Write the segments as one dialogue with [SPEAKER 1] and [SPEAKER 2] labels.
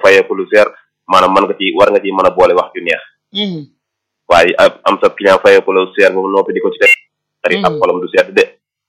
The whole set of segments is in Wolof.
[SPEAKER 1] fayee ko lu seer maanaam mën nga ci war nga ci mën a boole wax ju neex waaye am sa client fayee ko lu seer boobu noppi di ko ci def ari ab xolam du sedd de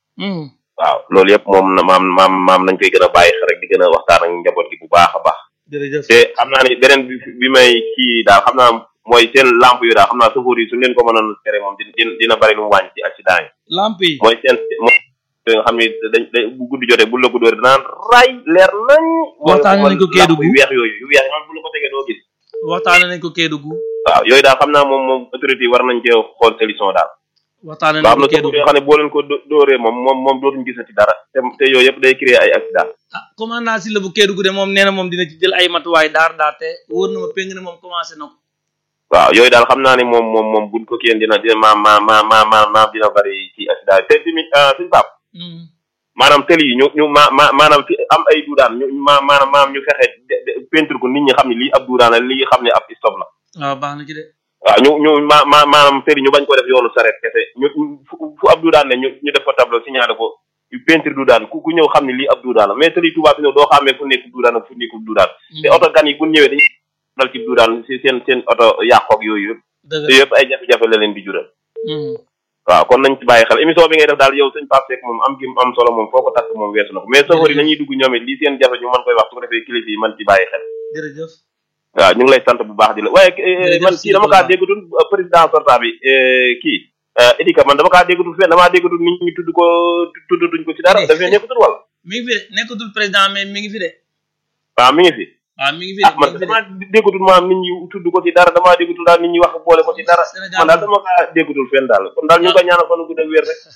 [SPEAKER 1] waaw loolu yëpp moom maam maam maam nañ koy gën a bàyyi xel rek di gën a waxtaan ak njaboot gi bu baax a baax
[SPEAKER 2] jërëjëf
[SPEAKER 1] te xam naa ni beneen bi bi may kii daal xam naa mooy seen lamp yu daal xam naa sofóor yi su leen ko mënoon tere moom dina dina bari lu mu wàññi ci accident yi
[SPEAKER 2] lamp yi
[SPEAKER 1] mooy seen mooy nga xam ni dañ dañ bu guddi jotee bu la ko dóoree danaan ray leer nañ
[SPEAKER 2] waxtaane nañ ko Kédougou
[SPEAKER 1] yu weex yooyu yu weex yi bu la ko tegee doo gis
[SPEAKER 2] waxtaane nañ ko Kédougou
[SPEAKER 1] waaw yooyu daal xam naa moom moom autorité yi war nañ cee xool solution daal
[SPEAKER 2] waxtaane
[SPEAKER 1] ba
[SPEAKER 2] nañ
[SPEAKER 1] am
[SPEAKER 2] ko
[SPEAKER 1] na sofóor
[SPEAKER 2] Kédougou
[SPEAKER 1] yoo xam ne boo leen ko dó- dóoree moom moom moom dootuñ gisati dara te te yooyu yëpp day créer ay accident
[SPEAKER 2] ah commandant si la bu Kédougou de moom nee na moom dina ci jël ay matuwaay daar daar te wóor na ma péng ne moom commencé na ko
[SPEAKER 1] waaw yooyu daal xam naa ne moom moom moom buñ ko kiyeen dina dina ma ma ma ma ma ma dina bari ci accident te tamit suñu pap maanaam tëli yi ñu ñu ma ma maanaam fi am ay duudaan ñu ma maanaam maanaam ñu fexe de- de- peinture ko nit ñi xam ne lii ab duudaan la lii xam ne ab stop la
[SPEAKER 2] waaw baax na ci de
[SPEAKER 1] waaw ñu ñu ma ma maanaam tëli ñu bañ ko def yoonu saret kese ñu fu fu ab duudaan ne ñu ñu def ko tableau signalé ko peinture duudaan ku ku ñëw xam ne lii ab duudaan la mais tëli tubaab bi ñëw doo xamee fu nekk duudaan ak fu nekkul duudaan te oto gan yi bu ñëwee dañuy dal ci duudaan si seen seen oto yàqoog yooyu yëpp
[SPEAKER 2] dëgg
[SPEAKER 1] te yëpp ay jafe-jafe la leen di jural
[SPEAKER 2] la
[SPEAKER 1] waaw kon nañ ci bàyyi xel émission bi ngay def daal yow sëñ Pape Seck moom am gi am solo moom foo ko takk moom weesu na ko mais safar yi nañuy dugg ñoom it lii seen jafe ñu mën koy wax su ko defee kilifa yi mën ci bàyyi xel
[SPEAKER 2] jërëjëf
[SPEAKER 1] waaw ñu ngi lay sant bu baax di la waaye eh,
[SPEAKER 2] Jërëjëf
[SPEAKER 1] man kii dama kaa déggatul euh, président sortant bi eh, kii euh, Idika man dama kaa déggatul fenn damaa déggatul nit ñi tudd ko tuddatuñ ko ci dara dafay nekkatul wala
[SPEAKER 2] mi ngi fi de nekkatul président mais mi ngi fi de
[SPEAKER 1] waaw mi ngi fi
[SPEAKER 2] waaw mi ngi fi de
[SPEAKER 1] ah
[SPEAKER 2] mi
[SPEAKER 1] man
[SPEAKER 2] ngi fi de
[SPEAKER 1] damaa déggatul maanaam nit ñi tudd ko ci dara damaa déggatul daal nit ñi wax boole ko ci dara
[SPEAKER 2] Sénégal
[SPEAKER 1] man daal dama kaa déggatul fenn daal kon daal ñu ngi ko ñaanal fan gudd ak wér rek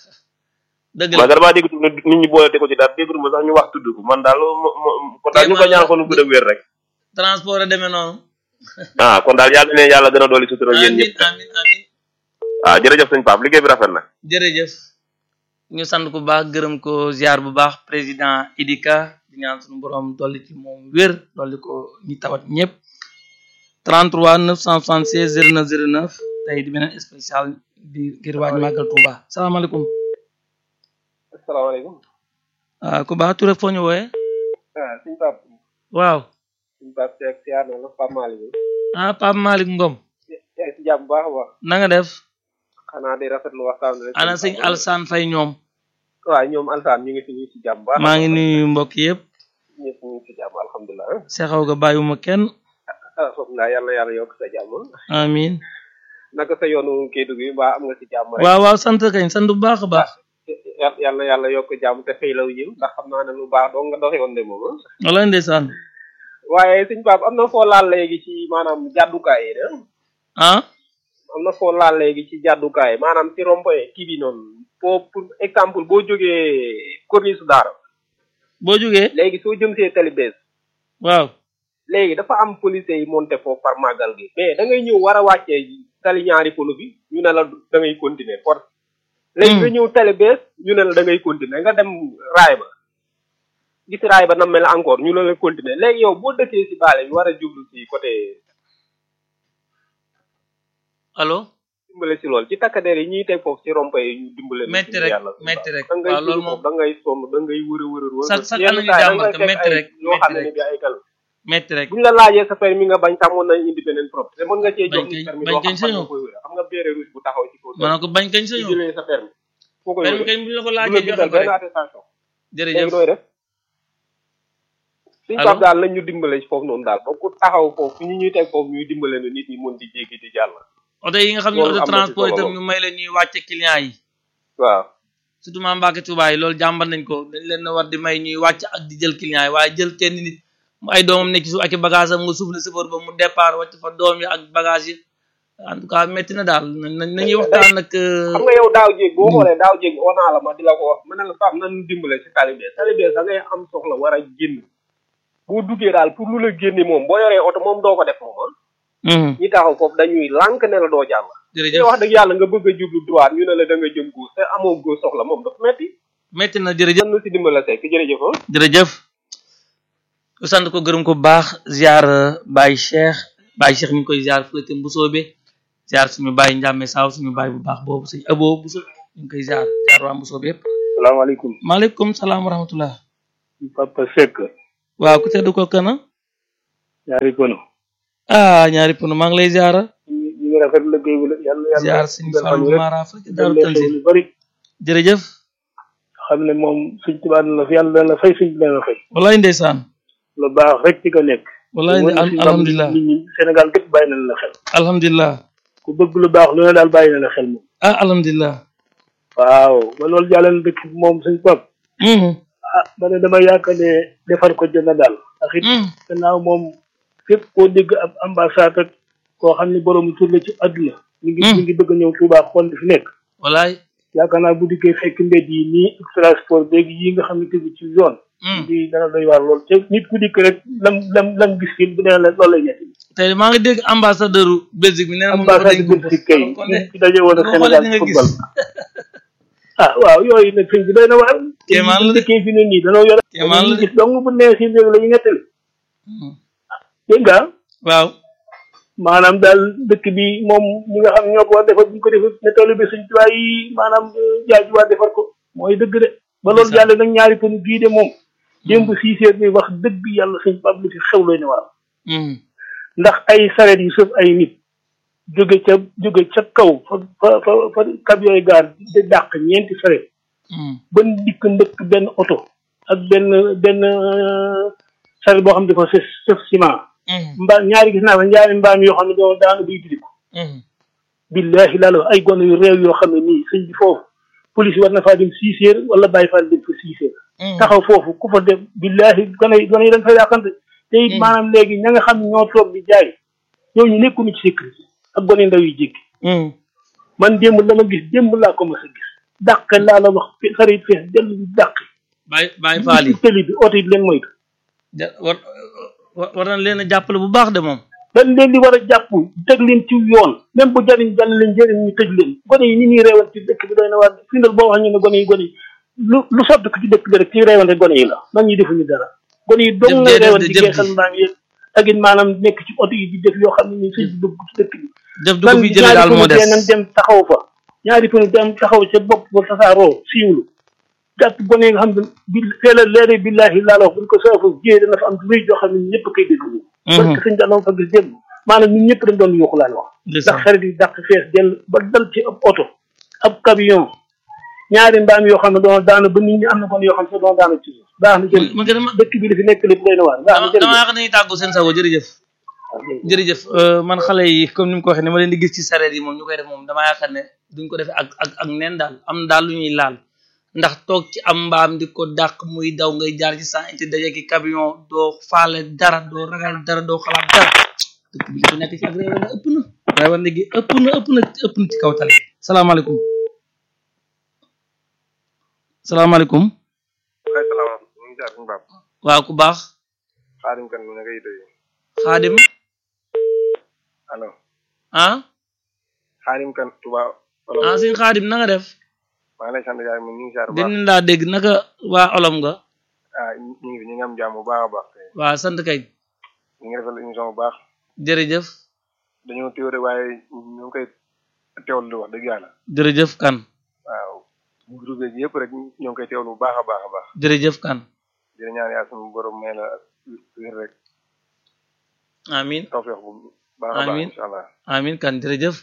[SPEAKER 2] dëgg
[SPEAKER 1] man
[SPEAKER 2] la
[SPEAKER 1] damaa déggatul ne nit ñi boole te ko ci dara déggatul ma sax ñu wax tudd ko man daal mo- mo- kon daal ñu ngi ko ñaanal fan gudd ak wér rek
[SPEAKER 2] transport a demee noonu
[SPEAKER 1] ah kon daal yàlla ne yàlla gën a dooli sutura yéen
[SPEAKER 2] amin
[SPEAKER 1] ñëpp
[SPEAKER 2] amin amin
[SPEAKER 1] waaw jërëjëf sëñ Pape liggéey bi rafet na
[SPEAKER 2] jërëjëf ñu sant ku baax gërëm ko ziar bu baax président Idika di ñaan suñu borom dolli ci moom wér dolli ko ñi tawat ñëpp 33 976 09 09 tey di beneen spécial di ngir waaj màggal Touba salaamaaleykum
[SPEAKER 3] asalaamaaleykum
[SPEAKER 2] ah ku baax Touré foo ñu wooyee
[SPEAKER 3] ah suñu pap
[SPEAKER 2] waaw
[SPEAKER 3] suñu pap Seck siyaar na la Pape Malick
[SPEAKER 2] ah Pape Malick Ngom
[SPEAKER 3] yaa ngi si jàmm bu baax a baax
[SPEAKER 2] na nga def
[SPEAKER 3] xanaa di rafetlu waxtaan bi rek
[SPEAKER 2] ana sëñ Alsaan Fay ñoom
[SPEAKER 3] waaw ñoom Alsaan ñu ngi fi ñu ngi si jàmm bu baax
[SPEAKER 2] maa ngi nuyu mbokk yëpp
[SPEAKER 3] ñëpp ñu ngi si jàmm alhamdulilah
[SPEAKER 2] sexaw ga bàyyiwuma kenn
[SPEAKER 3] alhamdulilah yàlla yàlla yokk sa jàmm
[SPEAKER 2] amin
[SPEAKER 3] naka sa yoonu Kédougou bi mbaa am nga si jàmm rek
[SPEAKER 2] waaw waaw sant kañ sant bu baax a baax
[SPEAKER 3] yàlla yàlla yàlla yokk jàmm te xëy law yiw ndax xam naa ne lu baax doo nga doxe woon de moom
[SPEAKER 2] wala ndeysaan
[SPEAKER 3] waaye suñ pap am na foo laal léegi ci maanaam jàddukaay yi de
[SPEAKER 2] ah
[SPEAKER 3] am na foo laal léegi ci jàddukaay maanaam ci rond-point kii bi noonu pour pour exemple boo jógee corniche daara
[SPEAKER 2] boo jógee
[SPEAKER 3] léegi soo jëm see tali bees
[SPEAKER 2] waaw
[SPEAKER 3] léegi dafa am policiers yi monté foofu par màggal gi mais da ngay ñëw war a wàccee tali ñaari polo bi ñu ne la da ngay continuer force léegi nga ñëw tali bees ñu ne la da ngay continuer nga dem raay ba gis raay ba na mel encore ñu ne la continuer léegi yow boo dëkkee si baale bi war a jublu si côté
[SPEAKER 2] allo
[SPEAKER 3] dimbale si lool ci takkadeer yi ñuy teg foofu si rompe yi ñu dimbale leen
[SPEAKER 2] metti
[SPEAKER 3] ci
[SPEAKER 2] rek
[SPEAKER 3] yàlla
[SPEAKER 2] metti rek
[SPEAKER 3] da ngay
[SPEAKER 2] waaw loolu
[SPEAKER 3] dugg
[SPEAKER 2] moom
[SPEAKER 3] foofu da ngay sonn da ngay wër a wër a wër
[SPEAKER 2] Chaque- chaque
[SPEAKER 3] yenn
[SPEAKER 2] année ñu
[SPEAKER 3] saa yi da
[SPEAKER 2] jàmbat
[SPEAKER 3] ngay
[SPEAKER 2] ko,
[SPEAKER 3] fekk
[SPEAKER 2] metti
[SPEAKER 3] ay
[SPEAKER 2] rek,
[SPEAKER 3] yoo xam ne
[SPEAKER 2] metti
[SPEAKER 3] ni bi ay kal
[SPEAKER 2] metti rek
[SPEAKER 3] bu ñu la laajee sa permis nga bañ sax mën nañ indi beneen problème te mën nga cee jox
[SPEAKER 2] Bañ
[SPEAKER 3] ni
[SPEAKER 2] kañ-
[SPEAKER 3] permis
[SPEAKER 2] bañ
[SPEAKER 3] doo
[SPEAKER 2] kañ
[SPEAKER 3] xam fan
[SPEAKER 2] sañoo.
[SPEAKER 3] nga koy wër xam nga béere rouge bu taxaw ci kaw
[SPEAKER 2] ma ne ko bañ kañ sa
[SPEAKER 3] ci
[SPEAKER 2] ñëw
[SPEAKER 3] jëlee sa permis foo koy
[SPEAKER 2] benn
[SPEAKER 3] wër
[SPEAKER 2] kañ bu la ko
[SPEAKER 3] du la
[SPEAKER 2] laajee joxe
[SPEAKER 3] bindal
[SPEAKER 2] ko
[SPEAKER 3] benn
[SPEAKER 2] rek
[SPEAKER 3] attestation
[SPEAKER 2] jërëjëf
[SPEAKER 3] léegi nooy def suñ
[SPEAKER 2] Allô?
[SPEAKER 3] pap daal nañ ñu dimbale ci foofu noonu daal ba ku taxaw foofu ñi ñuy teg foofu ñuy dimbale ne nit ñi mën di jéggi di jàll
[SPEAKER 2] oto yi nga xam ne
[SPEAKER 3] loolu
[SPEAKER 2] oto
[SPEAKER 3] am na ci
[SPEAKER 2] transport
[SPEAKER 3] solo
[SPEAKER 2] itam
[SPEAKER 3] lool.
[SPEAKER 2] ñu may leen ñuy wàcce client yi
[SPEAKER 3] waaw
[SPEAKER 2] surtout maa Mbàkke Tuubaa yi loolu jàmbat nañ ko dañ leen a war di may ñuy wàcc ak di jël client yi waaye jël kenn nit mu ay doomam nekk ci suuf ak i bagage am nga suuf le sëfoor ba mu départ wàcc fa doom yi ak bagage yi en tout cas métti na daal nañ nañuy waxtaan nag
[SPEAKER 3] xam nga yow daaw jéeg boo xoolee daaw jéeg oo naa la ma di la ko wax ma ne la fam nan dimbale ci talibees talibees da ngay am soxla war a génn boo duggee daal pour lu la génne moom boo yoree oto moom doo ko def moom ah ñi taxaw foofu dañuy lànk ne la doo jàll te
[SPEAKER 2] jërëjëf
[SPEAKER 3] wax dëgg yàlla nga bëgg a jublu droite ñu ne la da nga jëm gauche te amoo gauche soxla moom dafa metti
[SPEAKER 2] métti na jërëjëf
[SPEAKER 3] nan nu si dimbale sekk jërëjëf ah
[SPEAKER 2] jërëjëf ku sant ko gërëm ko bu baax ziar Baye Cheikh Baye Cheikh mi ngi koy ziar fële te Mbusoobe ziar suñu Baye Njàmme Saaw suñu Baye bu baax boobu sëñ Abo Buso ñu ngi koy ziar ziar waa Mbusoobe yëpp
[SPEAKER 3] salaamaaleykum
[SPEAKER 2] maaleykum salaam wa rahmatullah
[SPEAKER 3] Papa Seck
[SPEAKER 2] waaw ku tedd ko kana
[SPEAKER 4] ñaari pono
[SPEAKER 2] ah ñaari pono maa ngi lay ziara
[SPEAKER 4] ñu ñu ngi rafet liggéey bi la yàlla yàlla
[SPEAKER 2] ziar sëñ Fallou Mara fa ci Daaru
[SPEAKER 4] yàlla xew
[SPEAKER 2] Tanzil
[SPEAKER 4] lu bari
[SPEAKER 2] jërëjëf
[SPEAKER 4] xam ne moom suñ tubaab la fi yàlla dana la fay suñ dana la fay
[SPEAKER 2] wallaay ndeysaan
[SPEAKER 4] lu baax rek ci ko nekk
[SPEAKER 2] wallaay
[SPEAKER 4] Wala
[SPEAKER 2] al-
[SPEAKER 4] suñ
[SPEAKER 2] alhamdulilah
[SPEAKER 4] nit ñi Sénégal gépp bàyyi nañ la xel
[SPEAKER 2] alhamdulilah
[SPEAKER 4] ku bëgg lu baax lu ne daal bàyyi na la xel moom
[SPEAKER 2] ah alhamdulilah
[SPEAKER 4] waaw ba loolu jàllale dëkk bi moom suñ pap
[SPEAKER 2] Mhm,
[SPEAKER 4] ah ba ne dama yaakaar ne defar ko jënd daal ndax it
[SPEAKER 2] mhm.
[SPEAKER 4] gannaaw moom fépp koo dégg ab ambassade ak koo xam ne borom tur la ci àdduna mi ngi
[SPEAKER 2] Hmm.
[SPEAKER 4] mi ngi bëgg a ñëw Touba xool li fi nekk
[SPEAKER 2] wallaay
[SPEAKER 4] yaakaar naa bu dikkee fekk mbedd yi nii ak transport beeg yi nga xam ne tegu ci zone
[SPEAKER 2] Mhm.
[SPEAKER 4] di dana doy waar lool te nit ku dikk rek lam lam lam gis fi bu dee la loolu lay nekk
[SPEAKER 2] tey maa ngi dégg ambassadeur Belgique bi nee na moom dafa
[SPEAKER 4] ambassade
[SPEAKER 2] dañ
[SPEAKER 4] bi
[SPEAKER 2] ko
[SPEAKER 4] ci kay
[SPEAKER 2] kon de
[SPEAKER 4] ci daje woon ak
[SPEAKER 2] boo xoolee
[SPEAKER 4] Sénégal
[SPEAKER 2] di nga
[SPEAKER 4] football
[SPEAKER 2] gis
[SPEAKER 4] ah waaw yooyu nag sëñ bi doy na waar
[SPEAKER 2] Kéemaan la de.
[SPEAKER 4] dikkee fi ne nii danoo yore
[SPEAKER 2] Kéemaan la de.
[SPEAKER 4] gis dong bu nee si léegi la ñu nettali
[SPEAKER 2] Mhm.
[SPEAKER 4] dégg nga
[SPEAKER 2] waaw
[SPEAKER 4] maanaam daal dëkk bi moom ñi nga xam ñoo ko war defar bu ñu ko defar ne toll bi suñ tubaab yi maanaam jaaju waa defar ko mooy dëgg de ba loolu
[SPEAKER 2] Ndeysaan.
[SPEAKER 4] jàll nag ñaari kon bii de moom démb six heures bi wax dëgg yàlla suñ pab lu fi xew looy ne waaw
[SPEAKER 2] Mhm,
[SPEAKER 4] ndax ay sareet yu sëf ay nit jóge ca jóge ca kaw fa fa fa fa kab yooyu gaar di dàq ñeenti sareet
[SPEAKER 2] mhm.
[SPEAKER 4] ba dikk mbëkk benn oto ak benn benn sareet boo xam ne dafa sëf sëf ciment
[SPEAKER 2] Mhm,
[SPEAKER 4] mbaam ñaari gis naa fa ñaari mbaam yoo xam ne doo daanu buy didi ko
[SPEAKER 2] mhm.
[SPEAKER 4] billahi laa la wax ay gone yu réew yoo xam ne nii sëñ bi foofu police war na faa dem six heures wala bàyyi faa dem fa six heures
[SPEAKER 2] Mhm.
[SPEAKER 4] taxaw foofu ku fa dem billahi gone yi gone yi dañ fa yàqante te it
[SPEAKER 2] Mm.
[SPEAKER 4] maanaam léegi ña nga xam ne ñoo toog di jaay ñooñu nekkuñu ci sécurité ak gone ndaw yu jékki
[SPEAKER 2] Mhm.
[SPEAKER 4] man démb la ma gis démb laa ko mas a gis dàq laa la wax fe- xarit fees dellu di dàq
[SPEAKER 2] Baay Baay Faal yi
[SPEAKER 4] ci tëli bi oto yi leen moytu
[SPEAKER 2] ja- war war war nañ leen a jàppale bu baax de moom
[SPEAKER 4] dañ leen di war a jàpp teg leen ci yoon même bu jariñ jàll leen jëriñ ñu tëj leen gone yi ni ñuy reewal ci dëkk bi doy na waar fi ndal boo wax ñu ne gone yi gone yi lu lu sotti ko ci dëkk bi rek ci reewante gone yi la mag ñi defuñu dara gone yi dong
[SPEAKER 2] Jëf
[SPEAKER 4] ngay
[SPEAKER 2] jee def
[SPEAKER 4] reewal
[SPEAKER 2] de,
[SPEAKER 4] ci
[SPEAKER 2] jëf
[SPEAKER 4] geexal
[SPEAKER 2] ji.
[SPEAKER 4] mbaam yi ak it maanaam nekk ci oto yi di def yoo xam ne nii suñ dugg ci dëkk bi
[SPEAKER 2] def du ko fi jëlee daal moo des
[SPEAKER 4] nañ dem taxaw fa ñaari fanu dem taxaw ca bopp ba tasaaroo siiwlu jàpp gone yi nga xam ne bi feela leere billahi laa la wax buñ ko saafu jiyee dana fa am rëy joo xam ne ñëpp koy dégg parce que suñ daloon fa gis démb maanaam ñun ñëpp dañ doon yuuxu laan wax ndax
[SPEAKER 2] ndeysaan
[SPEAKER 4] xarit yi dàq fees dell ba dal ci ab oto ab camion ñaari mbaam yoo xam ne doon daanu ba nit ñi am na kon yoo xam ne doon daanu ci suuf baax na jërëjëf
[SPEAKER 2] man dama
[SPEAKER 4] dëkk bi li fi nekk lépp doy na waar baax na
[SPEAKER 2] dama dama
[SPEAKER 4] jërëjëf
[SPEAKER 2] yaakaar nañu tàggu seen sago jërëjëf jërëjëf man xale yi comme ni mu ko waxee ni ma leen di gis ci sareet yi moom ñu koy def moom damaa yaakaar ne duñ ko defee ak ak ak neen daal am daal lu ñuy laal ndax toog ci am mbaam di ko dàq muy daw ngay jaar ci sans iti daje ki camion doo faale dara doo ragal dara doo xalaat dara dëkk bi li fi nekk ci ak réew ëpp na réew gi ëpp na ëpp na ëpp na ci kaw tali salaamaaleykum salaamaaleykum
[SPEAKER 5] ay salaamaaleykum ñu ngi jaar suñu baab
[SPEAKER 2] waaw ku baax
[SPEAKER 5] xaadim kan mu ne ngay doy
[SPEAKER 2] xaadim
[SPEAKER 5] allo
[SPEAKER 2] ah
[SPEAKER 5] xaadim kan tuba
[SPEAKER 2] ah sëñ xaadim na nga def
[SPEAKER 5] maa ngi lay sant yaay mu ñu ngi jaar bu baax
[SPEAKER 2] dinañ laa dégg naka waa olom nga
[SPEAKER 5] ah ñu ngi fi ñu ngi am jàmm bu baax a baax tey
[SPEAKER 2] waa sant kay
[SPEAKER 5] ñu ngi rafetlu émission bu baax
[SPEAKER 2] jërëjëf
[SPEAKER 5] dañoo teew rek waaye ñu ngi koy teewlu di wax dëgg yàlla
[SPEAKER 2] jërëjëf kan
[SPEAKER 5] waaw groupe yi yëpp rek ñoo ngi koy teewlu bu baax a baax a baax
[SPEAKER 2] jërëjëf kan
[SPEAKER 5] di la ñaan yaa suñu borom may la wér rek
[SPEAKER 2] amin
[SPEAKER 5] tawfeex bu baax a baax
[SPEAKER 2] Amiin.
[SPEAKER 5] incha allah
[SPEAKER 2] amin kan jërëjëf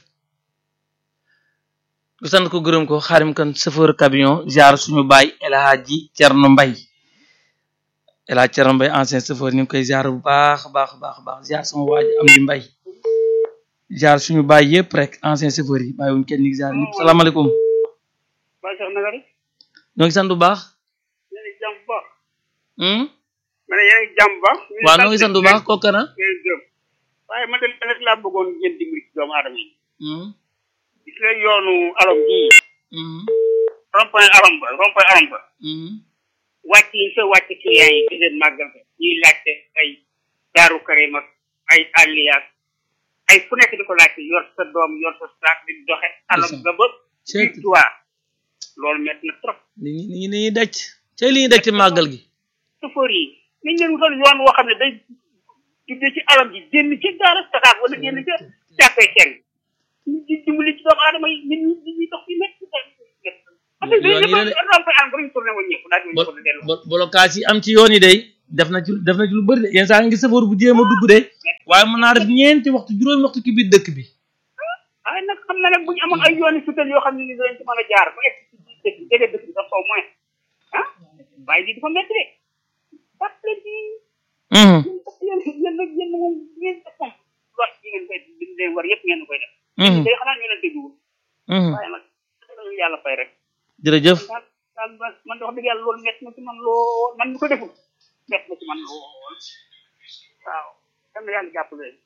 [SPEAKER 2] ku sant ko gërëm ko xaarim kan chauffeur camion ziar suñu baay El Hadji Cerno Mbay El Hadji Cerno Mbay ancien chauffeur ñu ngi koy ziar bu baax a baax a baax a baax ziar sama waaji am di mbay ziar suñu baay yëpp rek ancien chauffeur yi bàyyiwuñ kenn ñu ngi ziar ñëpp salaamaaleykum
[SPEAKER 4] Baye Cheikh naka def
[SPEAKER 2] ñoo ngi sant bu baax
[SPEAKER 4] yéen a ngi jàmm bu baax
[SPEAKER 2] hmm?
[SPEAKER 4] ma ne yéen a ngi jàmm bu baax
[SPEAKER 2] waaw ñoo ngi sant bu baax kooku na
[SPEAKER 4] ngeen gërëm waaye man de rek laa bëggoon ngeen dimbali ci doomu aadama yi
[SPEAKER 2] hmm?
[SPEAKER 4] gis nga yoonu alom gii
[SPEAKER 2] hmm?
[SPEAKER 4] rond-point alom ba rond-point alom ba
[SPEAKER 2] hmm?
[SPEAKER 4] wàcc yi fa wàcc client yi di leen màggal ko ñuy laajte ay daaru karim ak ay àlliyaat ay fu nekk di ko laajte yor sa doom yor sa saak di doxe alom ga ba
[SPEAKER 2] Seet.
[SPEAKER 4] victoire loolu métti na trop
[SPEAKER 2] li ñu li ñuy daj cay li ñuy daj ci màggal gi
[SPEAKER 4] chauffeur yi nañ leen wutal yoon woo xam ne day juddee ci alam ji génn ci daara Dakar wala génn ca jàppee kenn ñu di dimbali ci doomu aadama yi nit ñi di ñuy dox ci métti parce que
[SPEAKER 2] Yoon yi la de.
[SPEAKER 4] dañuy rompe an ba ñu tourné woon ñëpp daal di
[SPEAKER 2] bo
[SPEAKER 4] ko dellu
[SPEAKER 2] bo- blocage yi am ci yoon yi day def na ci def na ci lu bëri de yenn saa nga gis safar bu jéem a dugg de waaye mën naa def ñeenti waxtu juróomi waxtu ci biir dëkk bi
[SPEAKER 6] waaye nag xam na nag bu ñu amoon ay yooni sutal yoo xam ne ni dañ ci mën a jaar ba egg ci dëkk bi jege dëkk bi sax au moins ah waaye lii dafa métti de parce que lii
[SPEAKER 2] Mhm,
[SPEAKER 6] yéen yéen nag yéen moom ngeen def moom wax yi ngeen koy li leen war yëpp ngeen koy def
[SPEAKER 2] mhm,
[SPEAKER 6] day xanaa ñu leen dégluwul
[SPEAKER 2] mhm.
[SPEAKER 6] waaye nag dañu yàlla fay rek
[SPEAKER 2] jërëjëf
[SPEAKER 6] daal daal man man wax dëgg yàlla loolu métti na ci man lool man mi ko deful métti na ci man lool waaw yal na yàlla jàppale leen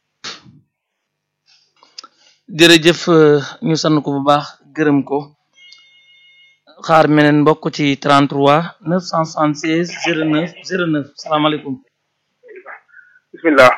[SPEAKER 2] jërëjëf euh, ñu sant ko bu baax gërëm ko xaar meneen mbokk ci 33 976 09 09 salaamaaleykum
[SPEAKER 5] bismillah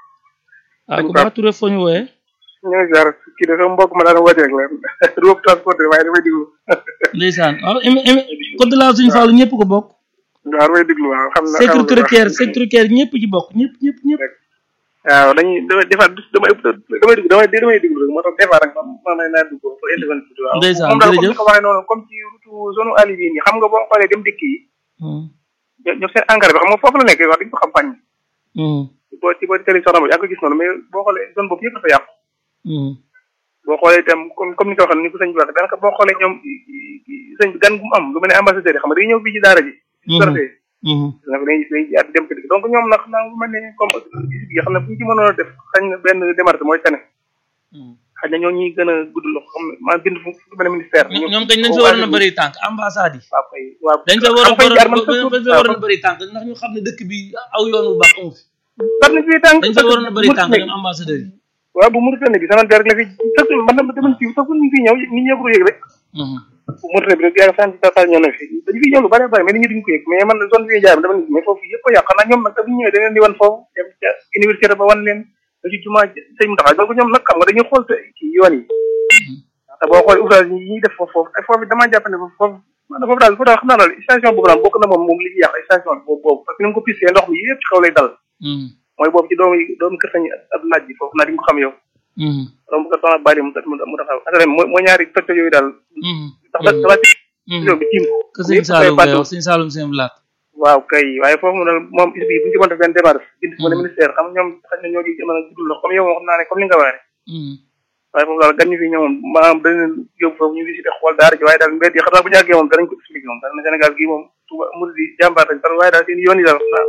[SPEAKER 2] waaw ku baax Touré foo ñu wooyee
[SPEAKER 5] ñu ngi jaar kii de sama mbokk ma daan woote rek la du wëpp transporté waaye damay diglu
[SPEAKER 2] ndeysaan waaw émi émi code de la suñu faalu ñëpp ko bokk
[SPEAKER 5] waaw damay diglu waaw xam na
[SPEAKER 2] sécurité routière sécurité routière ñëpp ci bokk ñëpp ñëpp ñëpp
[SPEAKER 5] waaw dañuy damay defaat damay damay diglu damay damay diglu rek moo tax des fois rek man man may naa dugg fa intervenir tuuti waaw
[SPEAKER 2] Ndeysaan,
[SPEAKER 5] moom daal comme
[SPEAKER 2] jërëjëf.
[SPEAKER 5] ni ko waxee noonu comme ci route zone ali bii nii xam nga boo xoolee dem dëkk yi
[SPEAKER 2] Mhm,
[SPEAKER 5] ñoom ñoom seen engrais bi xam nga foofu la nekk wax dañ ko xam fàññ
[SPEAKER 2] mhm,
[SPEAKER 5] boo ci boo ci télé soxna ba yaa ngi ko gis noonu mais boo xoolee zone boobu yëpp dafa yàqu
[SPEAKER 2] mhm,
[SPEAKER 5] boo xoolee itam comme comme ni ko waxee ni ko sëñ bi waxee daanaka boo xoolee ñoom sëñ bi gan gu mu am lu mel ne ambassadeur yi xam nga dañuy ñëw fii ci daara ji
[SPEAKER 2] Mhm.
[SPEAKER 5] sortee
[SPEAKER 2] mhm,
[SPEAKER 5] nga dañuy dañuy jaar dem ko dikk donc ñoom nag xam naa lu mel ne comme yi xam ne bu ñu ci mënoon a def xañ na benn démarche mooy tane
[SPEAKER 2] mhm.
[SPEAKER 5] xañ na ñoo ñuy gën a gudd loxo xam ne maa bind fu fu mel ne ministère
[SPEAKER 2] ñoom ñoom kañ dañ fa waroon a bëri tànk ambassade yi
[SPEAKER 5] waaw kay waaw
[SPEAKER 2] dañ fa war a
[SPEAKER 5] xam nga jaar man
[SPEAKER 2] dañ fa waroon a bëri tànk ndax ñu xam ne dëkk bi aw yoon bu baax amu fi
[SPEAKER 5] war na fii tànk
[SPEAKER 2] dañ fa waroon a bëri tànk ñoom ambassadeur yi
[SPEAKER 5] waaw bu Mauritanie bi sama der rek la fi sax man na demal fii sax ñu fi ñëw nit ñëpp ko yëg rek
[SPEAKER 2] Mhm,
[SPEAKER 5] bu Mauritanie bi rek yaa sant tatal ñoo na fi dañu fi ñëw lu bari bari mais nit ñi duñ ko yëg mais man zone bi jaar dama ni mais foofu yëpp a yàq xanaa ñoom nag te bu ñu ñëwee dañ leen di wan foofu dem ca université ba wan leen da ci jumaa sëñ mu taxaw donc ñoom nag xam nga dañuy xool te ci yoon yi te boo xoolee ouvrage yi ñuy def foofu foofu te foofu damaa jàpp ne foofu foofu maanaam foofu daal foofu daal xam naa daal station boobu daal bokk na moom moom li ci yàq station boobu boobu parce que ni mu ko pissé ndox mi yëpp ci xaw lay dal
[SPEAKER 2] mhm,
[SPEAKER 5] mooy boobu ci doomu doomu kër sañ ab naaj bi foofu naa di nga ko xam yow
[SPEAKER 2] mhm,
[SPEAKER 5] donc bu ko soxla bàyyi mu mu mu taxaw asalaam mooy mooy ñaari toj toj yooyu daal
[SPEAKER 2] mhm,
[SPEAKER 5] ndax da dafa ci
[SPEAKER 2] mhm.
[SPEAKER 5] réew bi tiim ko
[SPEAKER 2] que sëñ Saalum ngay wax sëñ Saalum seen laat
[SPEAKER 5] waaw kay waaye foofu mu daal moom is bi bu ñu ci mën def benn démarche bind ci mën ministère xam nga ñoom xañ na ñoo ci mën a guddul lox comme yow moom xam naa ne comme li nga waxee
[SPEAKER 2] Mhm,
[SPEAKER 5] waaye foofu daal gan ñu fi ñëw moom maanaam dañ leen yóbbu foofu ñu visité xool daara ji waaye daal mbedd yi xam naa bu ñu àggee moom danañ ko expliqué moom daal na Sénégal gii moom Touba murid yi jàmbaar lañ parce waaye daal seen yoon yi daal xam naa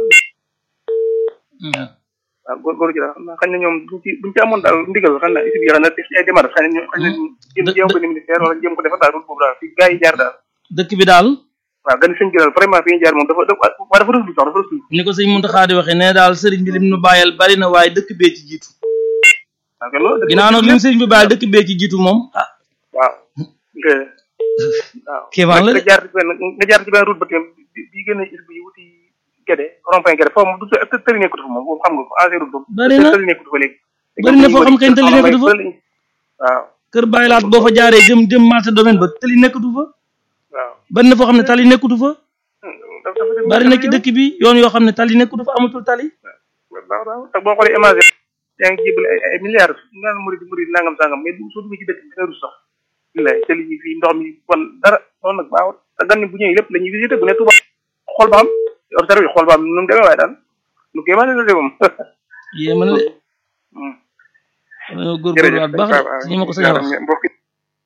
[SPEAKER 2] mhm.
[SPEAKER 5] waaw góorgóorlu ci daal xam naa xañ na ñoom buñ ci buñ ci amoon daal ndigal xam na is bi xam na def ci ay démarche xañ na ñu xañ na ñu jëm jéem ko ni ministère wala jéem ko defar daal route boobu daal fi gars yi jaar daal
[SPEAKER 2] dëkk bi daal
[SPEAKER 5] waaw gan sëñ bi daal vraiment fi ñu jaar moom dafa dafa waa dafa rëslu sax dafa rëslu
[SPEAKER 2] ni ko sëñ Muntaxa di waxee ne daal sëriñ bi lim nu bàyyal bari na waaye dëkk bee ci jiitu
[SPEAKER 5] waaw kay loolu
[SPEAKER 2] ginnaaw nag lim sëriñ bi bàyyal dëkk bee ci jiitu moom ah
[SPEAKER 5] waaw nga waaw
[SPEAKER 2] kéemaan la de.
[SPEAKER 5] nga jaar ci benn nga jaar ci benn route ba tam bi bi génn is bi wuti Gédé rond-point Gédé foofu moom du të- tëli nekkatu fa moom boobu xam nga ko ancien route boobu
[SPEAKER 2] Bari na.
[SPEAKER 5] tëli nekkatu fa léegi
[SPEAKER 2] Bari na foo xam kañ tëli nekkatu fa.
[SPEAKER 5] waaw
[SPEAKER 2] kër bàyyi laat boo fa jaaree jëm jëm marché domaine ba tali nekkatu fa
[SPEAKER 5] waaw
[SPEAKER 2] bari na foo xam ne tali nekkatu fa
[SPEAKER 5] dafa dafa dem
[SPEAKER 2] bari na ci dëkk bi yoon yoo xam ne tali nekkatu fa amatul tali
[SPEAKER 5] waaw waaw te boo xoolee image yaa ngi jébal ay ay milliards ñu naan murid murid nangam sangam mais soo duggee ci dëkk bi nga rus sax billaay tëli yi fii ndox mi kon dara loolu nag baaxut te gan ñi bu ñëwee lépp la ñuy visité bu ne Touba xool ba xam observé bi xool ba xam nu mu demee waaye daal lu kéemaane la de moom
[SPEAKER 2] yéema na de dañoo góorgóorluwaat baax de si ñu ma ko sañ a wax
[SPEAKER 5] mbokk yi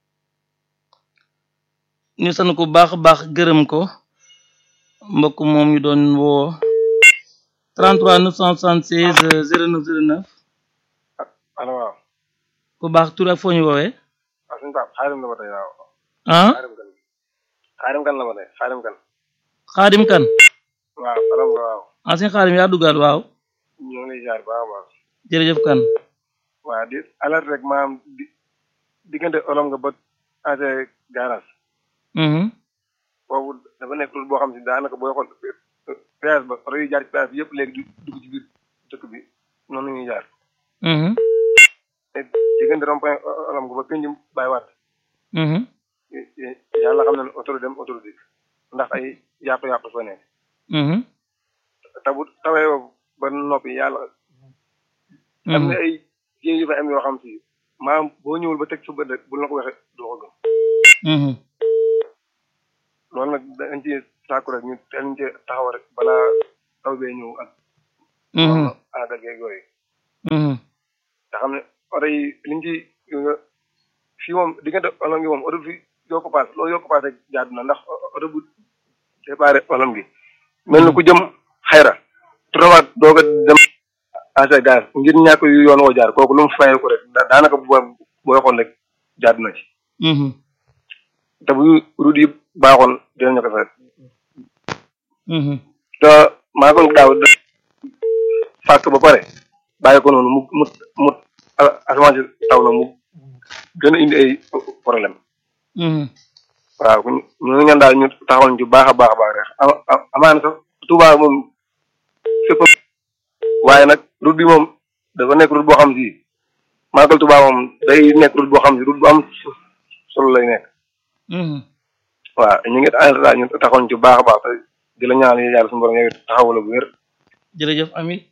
[SPEAKER 2] ñu sant ko baax a baax gërëm ko mbokk moom ñu doon woo 33 976 09 09
[SPEAKER 5] allo waaw
[SPEAKER 2] ku baax tur ak foo ñu woowee
[SPEAKER 5] waaw suñu Pape xaarim la ba tey waaw
[SPEAKER 2] ah
[SPEAKER 5] xaarim kan xaarim kan la ba tey xaarim kan
[SPEAKER 2] xaadim kan
[SPEAKER 5] waaw xaarim nga waaw
[SPEAKER 2] ah seen xaadim yaa duggaat waaw
[SPEAKER 5] ñoo ngi lay jaar baax a baax
[SPEAKER 2] jërëjëf kan
[SPEAKER 5] waaw di alerte rek maanaam di diggante olom nga ba ase garage
[SPEAKER 2] mhm
[SPEAKER 5] boobu dafa nekk route boo xam si daanaka booy xool péage ba oto yi jaar ci péage bi yëpp léegi du dugg ci biir dëkk bi noonu la ñuy jaar
[SPEAKER 2] mhm
[SPEAKER 5] te diggante rond-point olom nga ba pénjum bàyyi waat
[SPEAKER 2] mhm
[SPEAKER 5] yàlla xam na ne autorité dem autorité ndax ay yàqu-yàqu fa nekk
[SPEAKER 2] mhm
[SPEAKER 5] te bu tawee ba noppi yàlla am na ay jéeg yu fa am yoo xam si maanaam boo ñëwul ba teg su bët rek bu la ko waxee doo ko gëm
[SPEAKER 2] mhm
[SPEAKER 5] loolu nag dañ ci sàkku rek ñu teel ñu ci taxaw rek balaa taw bee ñëw ak
[SPEAKER 2] mhm
[SPEAKER 5] àggal geeg yooyu
[SPEAKER 2] Mhm.
[SPEAKER 5] nga xam ne oto yi liñ ci nga fii moom diggante olom gi moom oto fi yoo ko paas loolu yoo ko paas rek jaadu na ndax oto bu déparé olom gi mel na ku jëm xayra trowaat doog a dem asa gaz ngir ñàkk yu yoon woo jaar kooku lu mu fayee ko rek da- daanaka bu booy xool rek jaadu na ci
[SPEAKER 2] Mhm.
[SPEAKER 5] te bu route yi baaxoon dinañu ko fay
[SPEAKER 2] Mhm.
[SPEAKER 5] te maa ko daaw da fàkk ba pare bàyyi ko noonu mu mu mu asamaan si taw na mu gën a indi ay problème
[SPEAKER 2] Mhm.
[SPEAKER 5] waaw ñu ñu ñaan daal ñu taxawal ci baax a baax a baax rek ama ama- amaana sax Touba moom fépp waaye nag route bi moom dafa nekk route boo xam si màggal Touba moom day nekk route boo xam si route bu am solo lay nekk
[SPEAKER 2] Mhm.
[SPEAKER 5] waaw ñu ngi daal ñu taxawal ci baax a baax te di la ñaan yàlla suñu borom yow taxawal bu wér.
[SPEAKER 2] jërëjëf amin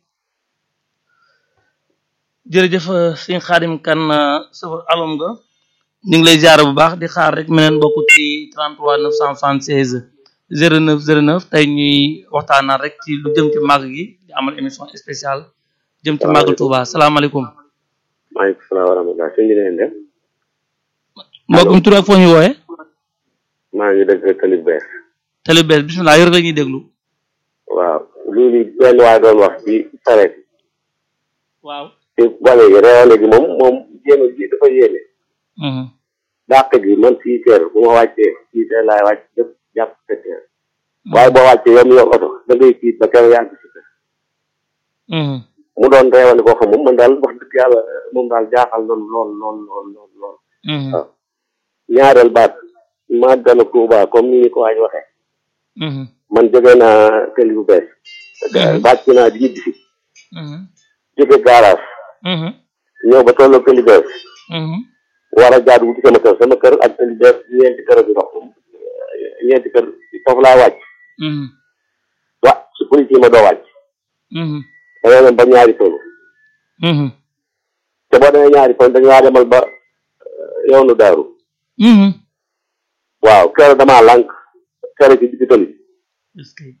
[SPEAKER 2] jërëjëf euh, sëñ Xaadim kan safar alom nga ñu ngi lay ziar bu baax di xaar rek meneen bokk ci 33 976 09 09 tey ñuy waxtaanal rek ci lu jëm ci màgg gi di amal émission spéciale jëm ci màgg Touba salaamaaleykum
[SPEAKER 7] maaleykum salaam wa rahmatulah sëñ bi na ngeen def
[SPEAKER 2] mbokkum tur ak foo ñu wooye
[SPEAKER 7] maa ngi dëgg tali bees
[SPEAKER 2] télé bees bismillah yor la ñuy déglu
[SPEAKER 7] waaw loolu benn waay doon wax ci sareet
[SPEAKER 2] waaw
[SPEAKER 7] ci bale gi réewale gi moom moom jéem a ji dafa yéene
[SPEAKER 2] Mhm.
[SPEAKER 7] dàq gi man six heures bu ma wàccee six heures laay wàcc dëpp jàpp sept heures waaye boo wàccee yow mi yor oto da ngay tiit ba keroog yaa ngi si kër
[SPEAKER 2] Mhm.
[SPEAKER 7] mu doon réewale koo xam moom man daal wax dëgg yàlla moom daal jaaxal na lool lool lool lool lool
[SPEAKER 2] Mhm.
[SPEAKER 7] waaw ñaareel baat màggalu Tuuba comme ni ñu ko waaj waxee
[SPEAKER 2] Mhm.
[SPEAKER 7] man jóge naa tëli bu bees
[SPEAKER 2] Mhm.
[SPEAKER 7] bàcc naa di ñibbi si
[SPEAKER 2] Mhm.
[SPEAKER 7] jóge garage
[SPEAKER 2] Mhm.
[SPEAKER 7] ñëw ba tolloo tëli bees
[SPEAKER 2] Mhm.
[SPEAKER 7] war a jaar wuti sama kër sama kër ak tëli bees ñeenti kër bi ndox ñeenti kër foofu laa wàcc
[SPEAKER 2] Mhm.
[SPEAKER 7] wa su police yi ma doo wàcc
[SPEAKER 2] Mhm.
[SPEAKER 7] da ngay dem ba ñaari toll
[SPEAKER 2] Mhm.
[SPEAKER 7] te boo demee ñaari toll dañu laa demal ba euh, yoonu daaru
[SPEAKER 2] Mhm.
[SPEAKER 7] waaw kër damaa lànk kër ci digg tëli
[SPEAKER 2] est-ce que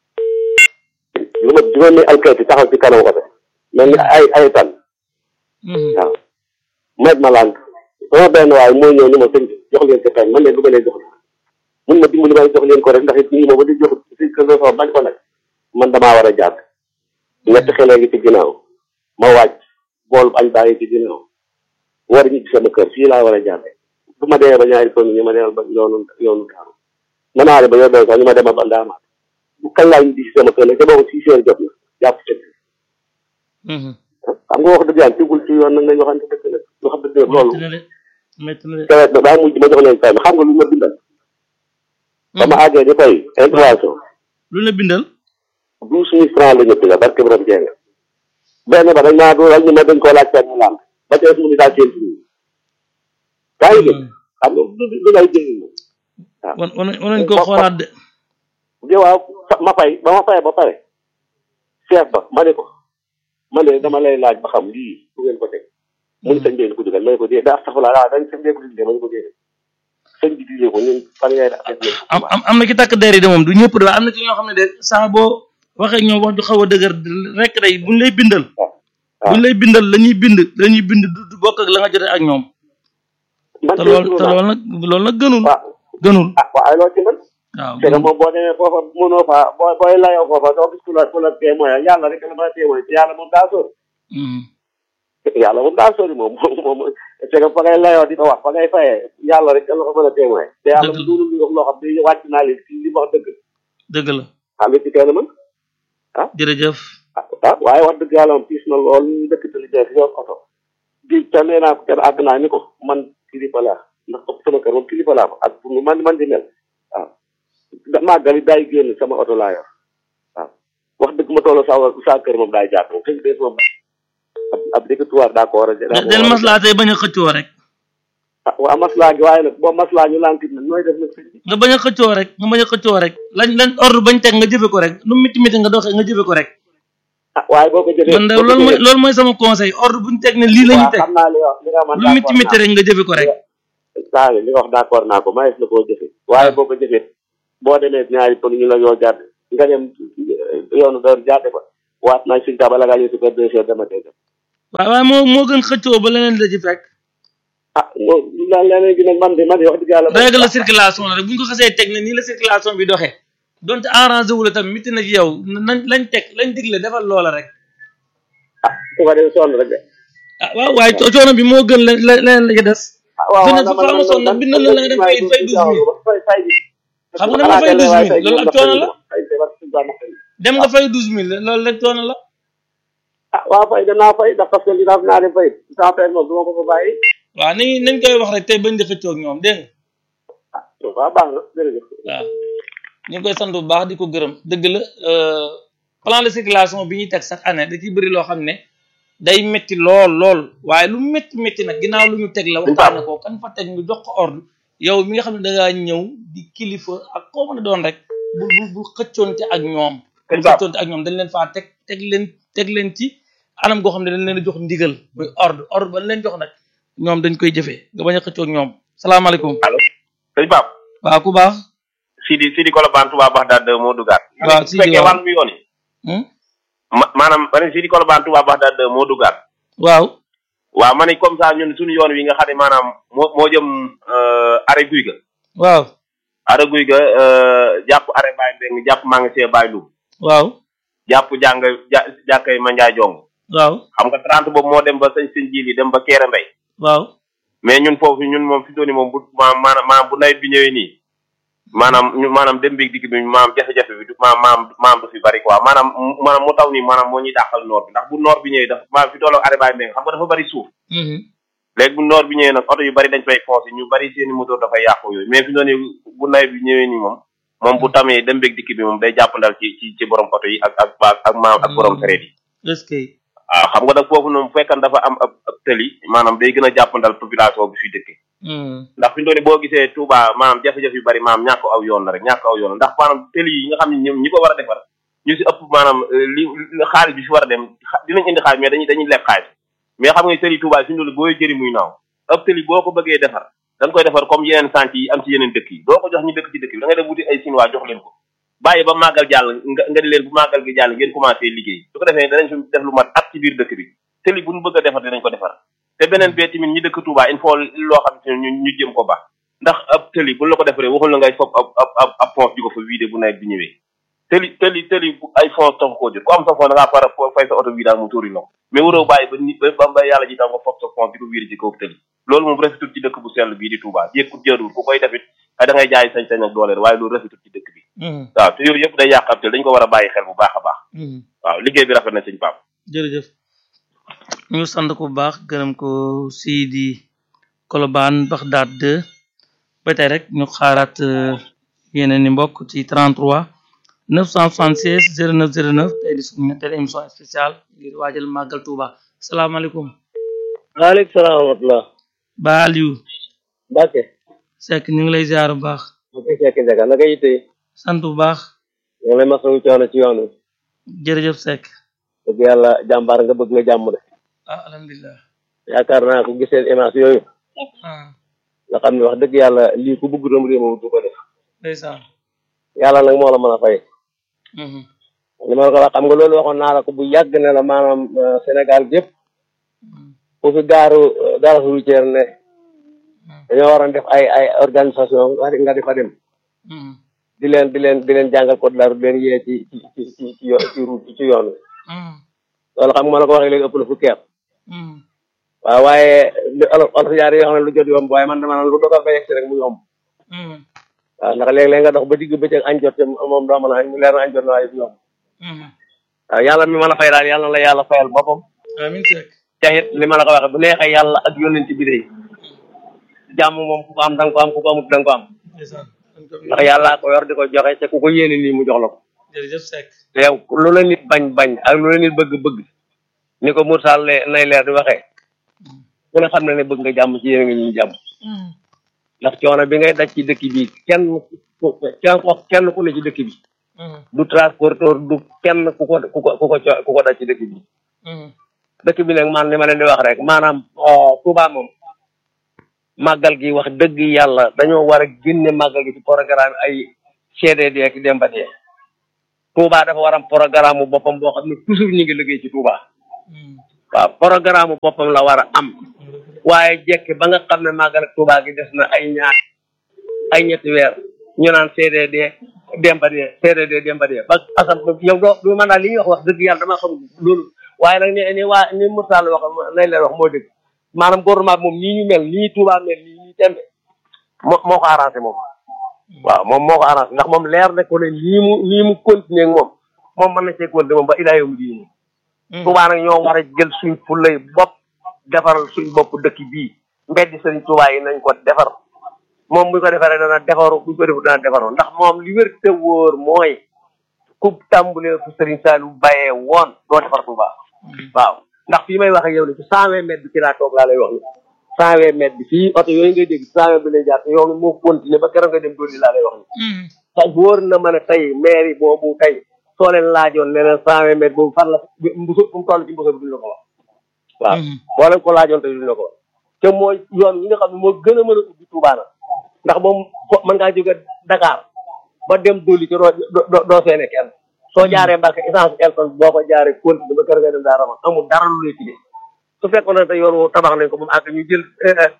[SPEAKER 7] lu ma juróomi alkayti taxaw ci kanam oto mel ni ay ay tan
[SPEAKER 2] Mhm.
[SPEAKER 7] waaw met ma lànk sama benn waaye moo ñëw ni ma sëñ bi jox leen ko kañ man leen du ma leen jox mun ma dimbali ma jox leen ko rek ndax it nii ma ba di jox si kër soo bañ ko nag man damaa war a jàdd ñetti xale ngi ci ginnaaw ma wàcc bool añ baa ngi ci ginnaaw war a ñibbi sama kër fii laa war a jàdde bu ma demee ba ñaari tonn ñu ma demal ba yoonu yoonu daaru ma naa ba yow doon sax ñu ma demal ba ndaamaat bu kañ laa ñibbi si sama kër nag te boobu six heures jot na jàpp fekk
[SPEAKER 2] Mhm.
[SPEAKER 7] xam nga wax dëgg yàlla tegul ci yoon nag nañ waxante dëgg nag ñu xam dëgg nag loolu
[SPEAKER 2] métti na de métti na de
[SPEAKER 7] kawet na daa mujj ma jox leen fay ma xam nga lu ma bindal ba ma àggee di fay intervention
[SPEAKER 2] lu la bindal
[SPEAKER 7] douze mille francs la ñu bindal barke borom jeng benn ba dañ maa dooral ñu ma dañ koo laaj mu lamb ba tey su mu ni daa seen tuuti yaa ngi dégg xam nga du du lay jëriñ moom waaw
[SPEAKER 2] wan wan wan nañ ko xoolaat de
[SPEAKER 7] di waaw fa- ma fay ba ma fay ba pare chef ba ma ne ko ma ne dama lay laaj ba xam lii fu ngeen ko teg mu ni sëñ bi ko dugal ma ne ko dee daa saxula daa dañ sëñ bi ko dugal ma ne ko dee sëñ bi digle ko ñun fan ngay def def
[SPEAKER 2] am am am na ci takk der yi de moom du ñëpp de waaye am na ci ñoo xam ne de saa boo waxee ñoom wax ju xaw a dëgër rek day buñ lay bindal buñ lay bindal la ñuy bind la ñuy bind du du bokk ak la nga jotee ak ñoom
[SPEAKER 7] man
[SPEAKER 2] te lool te loolu nag loolu nag gënul
[SPEAKER 7] waaw
[SPEAKER 2] gënul
[SPEAKER 7] ah waaye loo ci mën
[SPEAKER 2] waaw
[SPEAKER 7] te moom boo demee foofa mënoo faa boo booy layoo foofa doo gis ku la ku la témoin yàlla rek la mën a témoin te yàlla moom daa sóor
[SPEAKER 2] Mhm.
[SPEAKER 7] yàlla moom daa sori moom moom moom c'est que fa ngay layoo di ko wax fa ngay fayee yàlla rek la ko mën a témoin te yàlla
[SPEAKER 2] Dëgg la.
[SPEAKER 7] mu duulu li wax loo xam ne wàcc naa leen ci li wax dëgg
[SPEAKER 2] dëgg la
[SPEAKER 7] xam nga ci kenn mën
[SPEAKER 2] jërëjëf
[SPEAKER 7] ah ah waaye wax dëgg yàlla moom tiis na lool ñu dëkk te li jeex yor oto di te nee naa ko kenn àgg naa ni ko man kilifa laa ndax sama kër moom kilifa laa ko ak pour mu man man di mel waaw da màggali daay génn sama oto laa yor waaw wax dëgg ma tolloo sa sa kër moom daay jaar moom xëy na moom ab ab dëkkatuwaar daa ko war a daa ko
[SPEAKER 2] del
[SPEAKER 7] war a
[SPEAKER 2] maslaa tey bañ a xëccoo rek
[SPEAKER 7] ah waa maslaa gi waaye nag boo maslaa ñu lànkit nag nooy def nag sëñ bi
[SPEAKER 2] nga bañ a xëccoo rek nga bañ a xëccoo rek lañ lañ ordre bañ teg nga jëfe ko rek lu miti miti nga doxee nga jëfe ko rek
[SPEAKER 7] ah waaye boo ko jëfee
[SPEAKER 2] man de loolu mooy loolu mooy sama conseil ordre buñ teg ne lii la ñuy teg
[SPEAKER 7] xam naa li wax li nga man
[SPEAKER 2] lu miti miti rek nga jëfe ko rek
[SPEAKER 7] saa li nga wax d'accord naa ko mayees na koo jëfee waaye boo ko jëfee boo demee ñaari pël ñu la yoo jàdd nga dem yoonu door jàdde ko waat naa suñ taa bala ngaa ñëw si kër deux heures dama tey
[SPEAKER 2] waaw waaye moo moo gën xëccoo ba leneen la ci fekk
[SPEAKER 7] ah moom daal leneen gi nag man de man de wax dëgg yàlla
[SPEAKER 2] règle la circulation la rek bu ñu ko xasee teg ne nii la circulation bi doxee donte arrangé wu la tam mitti na ci yow nañ lañ teg lañ digle defal loola rek
[SPEAKER 7] ah su ko defee sonn rek de
[SPEAKER 2] ah waaw waaye co- coono bi moo gën la la- leneen la ci des
[SPEAKER 7] ah waaw
[SPEAKER 2] fi ne
[SPEAKER 7] waaw
[SPEAKER 2] su fa amoon nag bind na la nga dem fay fay douze mille
[SPEAKER 7] fay fay bi
[SPEAKER 2] xam nga dama fay douze mille loolu ab coono la
[SPEAKER 7] fay fay war suñu baax fay
[SPEAKER 2] dem nga fay douze mille loolu rek coono la
[SPEAKER 7] ah waaw fay danaa fay ndax parce que li daal naa dem fay sans fay moom du ma ko fa bàyyi
[SPEAKER 2] waaw nañ nañ koy wax rek tey bañ di xëccoo ak ñoom dégg nga
[SPEAKER 7] ah waaw baax na jërëjëf
[SPEAKER 2] waaw ñu ngi koy sant bu baax di ko gërëm dëgg la euh, plan de circulation bi ñuy teg chaque année da ciy bëri loo xam ne day métti lool lool waaye lu métti métti nag ginnaaw lu ñu teg la waxtaane ko kan fa teg ñu jox ko ordre yow mi nga xam ne da ngaa ñëw di kilifa ak koo mën a doon rek bu bu bu xëccoonte ak ñoom bu xëccoonte ak ñoom dañ leen faa teg teg leen teg leen ci anam goo xam ne dañ leen a jox ndigal muy ordre ordre ba leen jox nag ñoom dañ koy jëfee nga bañ a xëccoo ak ñoom salaamaaleykum
[SPEAKER 1] allo sëñ Pape
[SPEAKER 2] waaw ku baax
[SPEAKER 1] Sidi Sidi Kolobane Touba Baxdaad moo duggaat
[SPEAKER 2] waaw
[SPEAKER 1] su
[SPEAKER 2] Sidi
[SPEAKER 1] fekkee
[SPEAKER 2] waaw.
[SPEAKER 1] wàllum yoon yi
[SPEAKER 2] Hmm?
[SPEAKER 1] ma maanaam ma ne Sidi Kolobane Touba Baxdaad moo duggaat
[SPEAKER 2] waaw
[SPEAKER 1] waaw ma ne comme ça ñun suñu yoon wi nga xam ne maanaam moo moo jëm arrêt guy ga
[SPEAKER 2] waaw
[SPEAKER 1] arrêt guy ga jàpp arrêt Baye Mbeng jàpp maa ngi see Baye Loum
[SPEAKER 2] waaw
[SPEAKER 1] jàpp jàng ja jàkkay Mandiaye Jong
[SPEAKER 2] waaw
[SPEAKER 1] xam nga 30 boobu moo dem ba sëñ sëñ jiili dem ba Kéré Mbay
[SPEAKER 2] waaw
[SPEAKER 1] mais ñun foofu ñun moom fi dooni moom bu ma maanaam maanaam bu nawet bi ñëwee nii maanaam ñu maanaam dem beeg dikk bi maanaam jafe-jafe bi du maanaam maanaam maanaam du fi bari quoi maanaam mu- maanaam mu taw nii maanaam moo ñuy dàqal noor bi ndax bu noor bi ñëwee dafa maanaam fi tolloo arrêt Baye Mbeng xam nga dafa bari suuf
[SPEAKER 2] Mhm.
[SPEAKER 1] léegi bu noor bi ñëwee nag oto yu bari dañ fay foncé ñu bari seeni moteur dafay yàqu yooyu mais fi dooni bu nawet bi ñëwee nii moom moom bu tamee dem beeg dikk bi moom day jàppandal ci ci ci borom oto yi ak ak ak ak maam ak borom sareet yi
[SPEAKER 2] est-ce que
[SPEAKER 1] waaw xam nga nag foofu noonu bu fekkan dafa am ab ab tëli maanaam day gën a jàppandal population bi fi dëkke
[SPEAKER 2] Mhm.
[SPEAKER 1] ndax fi mu toll nii boo gisee Touba maanaam jafe-jafe yu bari maanaam ñàkk aw yoon la rek ñàkk aw yoon la ndax maanaam tëli yi nga xam ne ñoom ñi ko war a defar ñu si ëpp maanaam euh, li li xaalis bi fi war a dem xa- dinañ indi xaalis mais dañuy dañuy leb xaalis mais xam nga tëli Touba fi mu toll booy jëri muy naaw ëpp tëli boo ko bëggee defar da nga koy defar comme yeneen sant yi am ci yeneen dëkk yi doo ko jox ñu dëkk ci dëkk bi da ngay dem wuti ay Chinois jox leen ko bàyyi ba màggal jàll nga nga di leen bu màggal gi jàll ngeen commencé liggéey su ko defee danañ fi def lu mat at ci biir dëkk bi tëli bu ñu bëgg a defar dinañ ko defar te beneen bee tamit ñi dëkk Touba il faut loo xam ne ñu ñu jëm ko baax ndax ab tëli bu la ko defaree waxul la ngay fob ab ab ab ab fond di ko fa vidé bu nawet bi ñëwee tëli tëli tëli bu ay fond tax koo jot ku am sa fond da ngaa fara fay sa oto vidage mu tuuri ndox mais waroo bàyyi ba nit ba ba yàlla ji tam nga fob sa fond di ko vidé ci kaw tëli loolu moom rafetul ci dëkk bu sell bii di Touba jékkut jëruwul ku koy defit ay da ngay jaay sañ-sañ ak doole waaye loolu rafetul ci dëkk bi
[SPEAKER 2] Mhm.
[SPEAKER 1] waaw te yooyu yëpp day yàq ab tëli dañ ko war a bàyyi xel bu baax a baax
[SPEAKER 2] Mhm.
[SPEAKER 1] waaw liggéey bi rafet na sëñ Pape
[SPEAKER 2] jërëjëf ñu sant ko bu baax gërëm ko Sidi Kolobane Bagdad 2 ba tey rek ñu xaaraat euh, yeneen i mbokk ci 33 976 09 09 tey di suñu ñetteelu émission spéciale ngir waajal màggal Touba salaamaaleykum
[SPEAKER 7] waaleykum salaam wa rahmatulah
[SPEAKER 2] Ba Aliou
[SPEAKER 7] Mbacke
[SPEAKER 2] Seck ñu ngi lay ziar bu baax
[SPEAKER 7] ma koy fekk njaga naka yitte
[SPEAKER 2] sant bu baax
[SPEAKER 7] ñu ngi lay masawu coono ci yoon wi
[SPEAKER 2] jërëjëf Seck
[SPEAKER 7] dëgg yàlla jàmbaar nga bëgg nga jàmm de
[SPEAKER 2] ah alhamdulilah
[SPEAKER 7] yaakaar naa ko gisee image yooyu
[SPEAKER 2] ah
[SPEAKER 7] nga xam ne wax dëgg yàlla lii ku bëgg doom réew moom du ko def
[SPEAKER 2] ndeysaan
[SPEAKER 7] yàlla nag moo la mën a fay
[SPEAKER 2] Mhm.
[SPEAKER 7] li ma la ko wax xam nga loolu waxoon naa la ko bu yàgg ne la maanaam euh, Sénégal gépp fu fi gaaru euh, gare routière ne dañoo waroon def ay ay organisation nga nga di fa dem
[SPEAKER 2] Mhm.
[SPEAKER 7] di leen di leen di leen jàngal code de la route leen yee ci ci ci ci ci yo- ci route ci yoon wi
[SPEAKER 2] Mhm.
[SPEAKER 7] loolu xam nga ma la ko waxee léegi ëpp na fukki at
[SPEAKER 2] Mhm.
[SPEAKER 7] waaw waaye li olof olof yaar yoo xam ne lu jot yomb waaye man dama naan lu dogal ba yegg si rek mu yomb
[SPEAKER 2] Mhm.
[SPEAKER 7] waaw ndax léeg-léeg nga dox ba digg bëccëg añ jot te moom doo mën a añ mu leer na añ jot na waaye du yomb
[SPEAKER 2] Mhm.
[SPEAKER 7] waaw yàlla mi mën a fay daal yàlla na la yàlla fayal boppam
[SPEAKER 2] amiin Seck
[SPEAKER 7] te it li ma la ko waxee bu neexee yàlla ak yónnent bi de jàmm moom ku ko am da nga ko am ku ko amut da nga ko am
[SPEAKER 2] ndeysaan dañ ko
[SPEAKER 7] ndax yàllaa ko yor di ko joxe te ku ko yéene nii mu jox la ko
[SPEAKER 2] jërëjëf Seck
[SPEAKER 7] te yow lu la nit bañ bañ ak lu la nit bëgg bëgg ni ko Moussa le nay leer di waxee ku ne xam na ne bëgg nga jàmm ci yéen nga ñu jàmm
[SPEAKER 2] Mhm.
[SPEAKER 7] ndax coono bi ngay daj ci dëkk bi kenn ku kenn ko kenn ku ne ci dëkk bi
[SPEAKER 2] Mhm.
[SPEAKER 7] du transporteur du kenn ku ko ku ko ku ko co- ku ko daj ci dëkk bi
[SPEAKER 2] Mhm.
[SPEAKER 7] dëkk bi nag man li ma leen di wax rek maanaam Touba moom màggal gi wax dëgg yàlla dañoo war a génne màggal gi ci programme ay CDD ak Demba Dee Touba dafa war am programme bu boppam boo xam ne toujours ñu ngi liggéey ci Touba
[SPEAKER 2] Mhm.
[SPEAKER 8] waaw programme boppam la war a am waaye jekki ba nga xam ne màggal ak Tuubaa gi des na ay ñaar ay ñetti weer ñu naan CDD Demba de CDD Demba de ba asam yow doo du mën naa li ñuy wax wax dëgg yàlla dama xam loolu waaye nag ni ni waa ni Moussa wax lay leen wax moo dëgg maanaam gouvernement bi moom nii ñu mel nii Touba mel nii nii tembe moo moo ko arrangé moom waaw moom moo ko arrangé ndax moom leer na ko ne nii mu nii mu continuer ak moom moom mën na cee continuer moom ba ilaa yow diini Touba nag ñoo war a jël suñ fulay bopp defaral suñ bopp dëkk bii mbeddi sëriñ Touba yi nañ ko defar moom bu ko defaree dana defaru bu ko defu dana defaru ndax moom li wér te wóor mooy ku tàmbalee fu sëriñ Saliou bàyyee woon doo defar Touba waaw ndax fii may wax ak yow ne ci cent vingt mètres bi ci laa toog laa lay wax ni cent vingt mètres bi fii oto yooyu ngay dégg cent vingt bi lay jaar te yoonu moo continué ba keroog nga dem dolli laa lay wax ni te wóor na ma ne tey mairie boobu tey soo leen laajoon ne leen cent vingt mètres boobu fan la mbuso fu mu toll ci mbuso bi duñ la ko wax waaw boo leen ko laajoon tey duñ la ko wax te mooy yoon yi nga xam ne moo gën a mën a ubbi Touba na ndax moom mën ngaa jóge Dakar ba dem dolli ci doo doo doo seene kenn soo jaaree Mbàkke essence Elton boo ko jaaree continue ba kër nga dem daa rama amul dara lu lay tuddee su fekkoon ne te yoon woo tabax nañ ko moom àgg ñu jël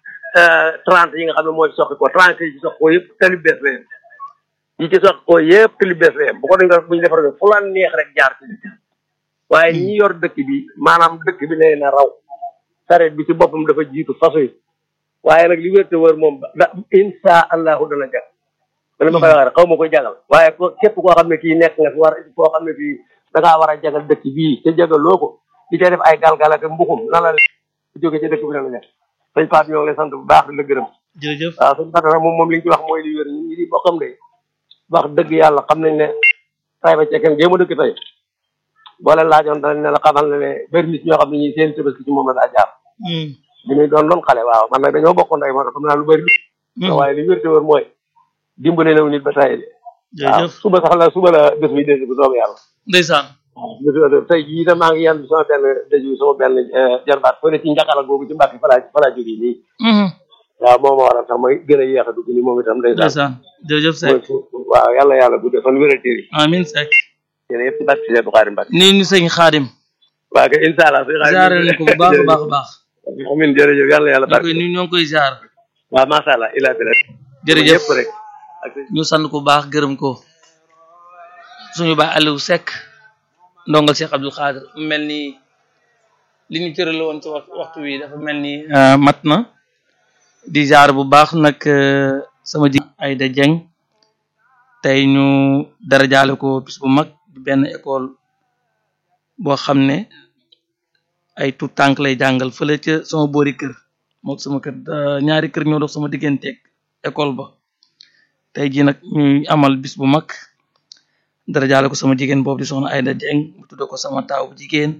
[SPEAKER 8] trente yi nga xam ne moo ci soqi ko trente yi ci soqi ko yëpp tali bees la yem yi ci soqi ko yëpp tali bees la yem bu ko dañ ko bu ñu defar fu la neex rek jaar ci waaye ñi yor dëkk bi maanaam dëkk bi nee na raw sareet bi ci boppam dafa jiitu façon yi waaye nag li wér te wër moom da insha allahu dana jag li ma koy wax rek xaw ma koy jagal waaye ko képp koo xam ne kii nekk nga fi war koo xam ne kii da ngaa war a jagal dëkk bii te jagaloo ko di cay def ay galgal ak mbuxum na la jóge ci dëkk bi dana nekk sëñ Pape ñoo ngi lay sant bu baax di la gërëm
[SPEAKER 2] jërëjëf
[SPEAKER 8] waaw sëñ Pape nag moom moom li ñu ci wax mooy li wér ñun ñi di bokkam de wax dëgg yàlla xam nañ ne tay ba cekkeen géema dëkk tey boo leen laajoon danañ ne la xamal ne ne bëri nit ñoo xam ne ñi seen tabaski ci moom la daa jaar bi muy doon doon xale waaw man nag dañoo bokkoon day moo tax xam naa lu bëri waaye li wér te wër mooy dimbale na nit ba tay de waaw
[SPEAKER 2] jërëjëf
[SPEAKER 8] suba sax la suba la bés bi dégg bu soobee yàlla
[SPEAKER 2] ndeysaan
[SPEAKER 8] waaw tey jii itam maa ngi yenn sama benn dëju sama benn jarbaat fële ci njakala googu ci mbàkk falaa falaa jógee nii waaw moo ma waral sax may gën a yéex a dugg ni moom itam ndeysaan
[SPEAKER 2] ndeysaan jërëjëf Seck
[SPEAKER 8] waaw yàlla yàlla bu dee fan wéral téeri
[SPEAKER 2] amin Seck
[SPEAKER 8] yéen yëpp ci bàkk si du xaari mbàkk
[SPEAKER 2] nii ñu sëñ Xaadim
[SPEAKER 8] waaw kay incha allah si xaari
[SPEAKER 2] ziare nañ ko bu baax a baax a baax
[SPEAKER 8] amin jërëjëf yàlla yàlla
[SPEAKER 2] ñoo
[SPEAKER 8] barke
[SPEAKER 2] koy ñu ñoo ngi koy ziar
[SPEAKER 8] waaw macha allah ilaa bi rek
[SPEAKER 2] jërëjëf
[SPEAKER 8] yëpp rek ak
[SPEAKER 2] ñu sant ko baax gërëm ko suñu baay Aliou Seck ndongal Cheikh Abdou Khadir mu mel ni li ñu cërale woon ci wax- waxtu wi dafa mel ni mat na di jaar bu baax nag euh, sama ji Aïda Dieng tey ñu dara jaale ko bis bu mag di benn école boo xam ne ay tout tànk lay jàngal fële ca sama boori kër mook sama kër euh, ñaari kër ñoo dox sama digganteeg école ba tey jii nag ñuy amal bis bu mag dara jaale ko sama jigéen boobu di soxna Aïda Dieng mu tudde ko sama taaw bu jigéen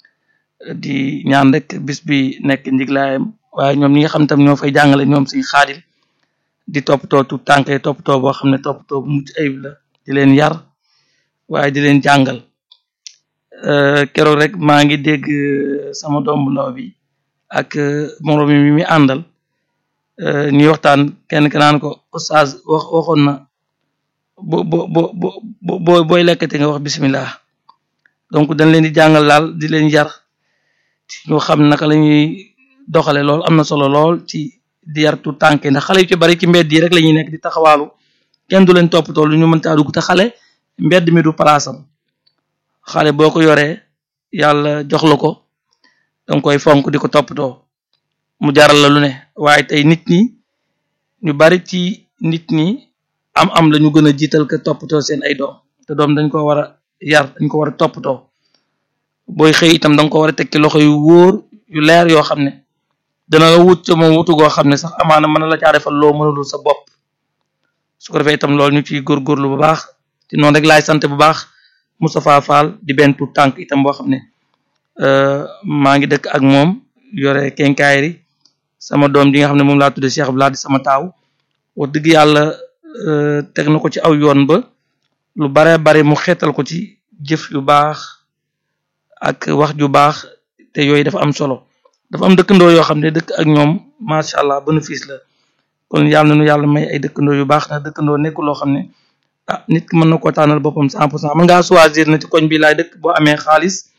[SPEAKER 2] di ñaan rek bis bi nekk njiglaayam waaye ñoom ñi nga xam tam ñoo fay jàngale ñoom suñ xaadim di toppatoo tu tànk yi toppatoo boo xam ne toppatoo bu mucc ayib la di leen yar waaye di leen jàngal Euh, keroog rek maa ngi dégg euh, sama doom bu ndaw bi ak euh, moroom mi mi àndal euh, ñuy waxtaan kenn ki naan ko oustaz wax waxoon na bo bo bo bo bo booy lekkati nga wax bismillah donc dañ leen di jàngal daal di leen yar ci ñu xam naka la ñuy doxale lool am na solo lool ci di yar tu tànk ndax xale yu ci bari ci mbedd yi rek la ñuy nekk di taxawaalu kenn du leen toppatoo lu ñu mën caa dugg te xale mbedd mi du palaasam xale boo ko yoree yàlla jox la ko danga koy fonk di ko toppatoo mu jaral la lu ne waaye tey nit ñi ñu bari ci nit ñi am am la ñu gën a jiital ka toppatoo seen ay doom te doom dañ ko war a yar dañ ko war a toppatoo booy xëy itam danga ko war a tekki loxo yu wóor yu leer yoo xam ne dana la wut ca moom wutu goo xam ne sax amaana mën na la caa defal loo mënulul sa bopp su ko defee itam loolu ñu ciy góorgóorlu bu baax te noonu rek laay sant bu baax Moustapha Fall di benn tuut tànk itam boo xam ne euh, maa ngi dëkk ak moom yore kenkaayri sama doom ji nga xam ne moom laa tudde Cheikh Abdoulaye di sama taaw wax dëgg yàlla euh, teg na ko ci aw yoon ba lu bare bare mu xeetal ko ci jëf yu baax ak wax ju baax te yooyu dafa am solo dafa am dëkkandoo yoo xam ne dëkk ak ñoom macha allah bénéfice la kon yàlla na nu yàlla may ay dëkkandoo yu baax ndax dëkkandoo nekkul loo xam ne ah nit ki mën na koo tànnal boppam cent pour cent mën ngaa choisir na ci koñ bi laay dëkk boo amee xaalis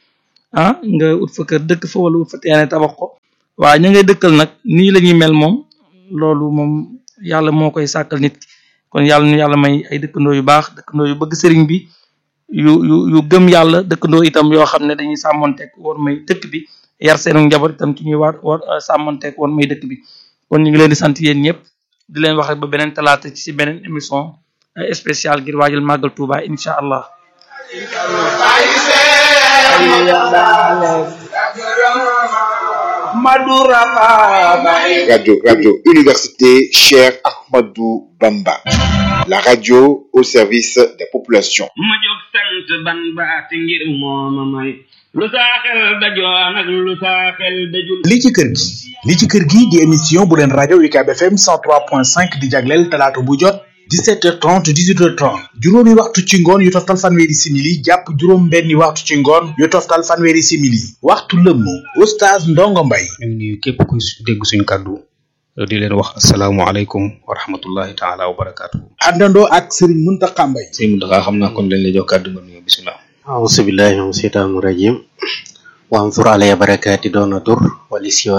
[SPEAKER 2] ah nga ut fa kër dëkk fa wala ut fa teene tabax ko waaye ña ngay dëkkal nag nii la ñuy mel moom loolu moom yàlla moo koy sàkkal nit ki kon yàlla ñu yàlla may ay dëkkandoo yu baax dëkkandoo yu bëgg sëriñ bi yu yu yu gëm yàlla dëkkandoo itam yoo xam ne dañuy sàmmonteeg war may dëkk bi yar seenu njaboot itam ci ñuy war war sàmmonteeg war may dëkk bi kon ñu ngi leen di sant yéen ñëpp di leen wax rek ba beneen talaata ci si beneen émission spéciale ngir waajal màggal Touba incha allah.
[SPEAKER 9] Radio, radio Université Cher Ahmadou Bamba. La radio au service des populations.
[SPEAKER 10] ma jóg sant ban baati ngir mooma may lu saa xel dajoon ak lu saa xel dajul
[SPEAKER 11] li ci kër gi li ci kër gi di émission bu leen rajo UCAB FM 103.5 di jagleel talaata bu jot 17h30 18h30 juróomi waxtu ci ngoon yu toftal fanweeri simili jàpp juróom benni waxtu ci ngoon yu toftal fanweeri simili waxtu lëmm oustaz Ndongo Mbay
[SPEAKER 12] ñu ngi nuyu képp kuy dégg suñ kàddu di leen wax asalaamualeykum wa rahmatullahi taala wa barakaatu.
[SPEAKER 11] àndandoo ak Serigne Mountakha Mbaye
[SPEAKER 12] sëñ Mountakha xam naa kon lañ lay jox kàddu nga nuyoo bisimilah.
[SPEAKER 13] auzu billahi min seytaani rajim wa ansur alaya barakaati doona tur wali siwa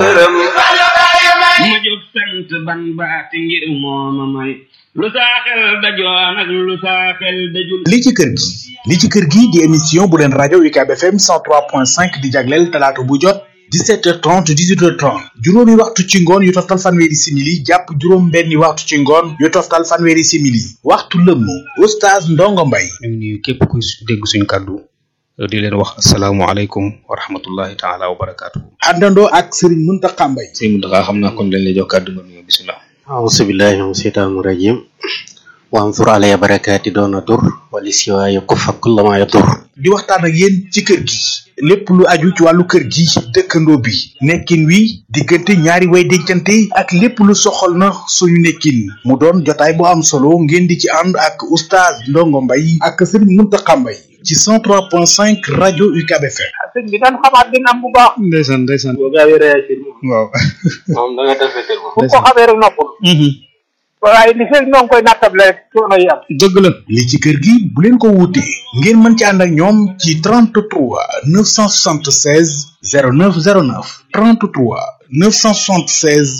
[SPEAKER 10] ma jóg sant ban baati ngir mooma may lu saa xel dajoon ak lu saa xel dajul
[SPEAKER 11] li ci kër gi li ci kër gi di émission bu leen rajo UCAB FM 103.5 di jagleel talaata bu jot 17h30 18h30 juróomi waxtu ci ngoon yu toftal fanweeri simili jàpp juróom benni waxtu ci ngoon yu toftal fanweeri simili waxtu lëmm oustaz Ndongo Mbay
[SPEAKER 12] ñu ngi nuyu képp kuy dégg suñ kàddu di leen wax asalaamualeykum wa rahmatullahi taala wa barakaatu.
[SPEAKER 11] àndandoo ak Serigne Mountakha Mbaye
[SPEAKER 12] sëñ Mountakha xam naa kon lañ lay jox kàddu nga nuyoo bisimilah.
[SPEAKER 13] auzu billahi min seytaani rajim wa ansur alaya barakaati doona tur wali siwa yakufa kulla ma yadur
[SPEAKER 11] di waxtaan ak yéen ci kër gi lépp lu aju ci wàllu kër gi dëkkandoo bi nekkin wi diggante ñaari way dencante ak lépp lu soxal na suñu nekkin mu doon jotaay bu am solo ngeen di ci ànd ak oustaz Ndongo Mbay ak Serigne Mountakha Mbay ci 103.5 rajo UCAB FM.
[SPEAKER 3] sëñ bi daan xamaat dina am bu baax.
[SPEAKER 12] ndeysaan ndeysaan.
[SPEAKER 3] boo gaawee réagir moom.
[SPEAKER 12] waaw.
[SPEAKER 8] moom da nga def fekkee moom.
[SPEAKER 3] bu ko xamee rek noppul. waaye li fekk ñoo ngi koy nattable rek coono yi am.
[SPEAKER 12] dëgg la.
[SPEAKER 11] li ci kër gi bu leen ko wuute ngeen mën ci ànd ak ñoom ci 33 976 0909 33 976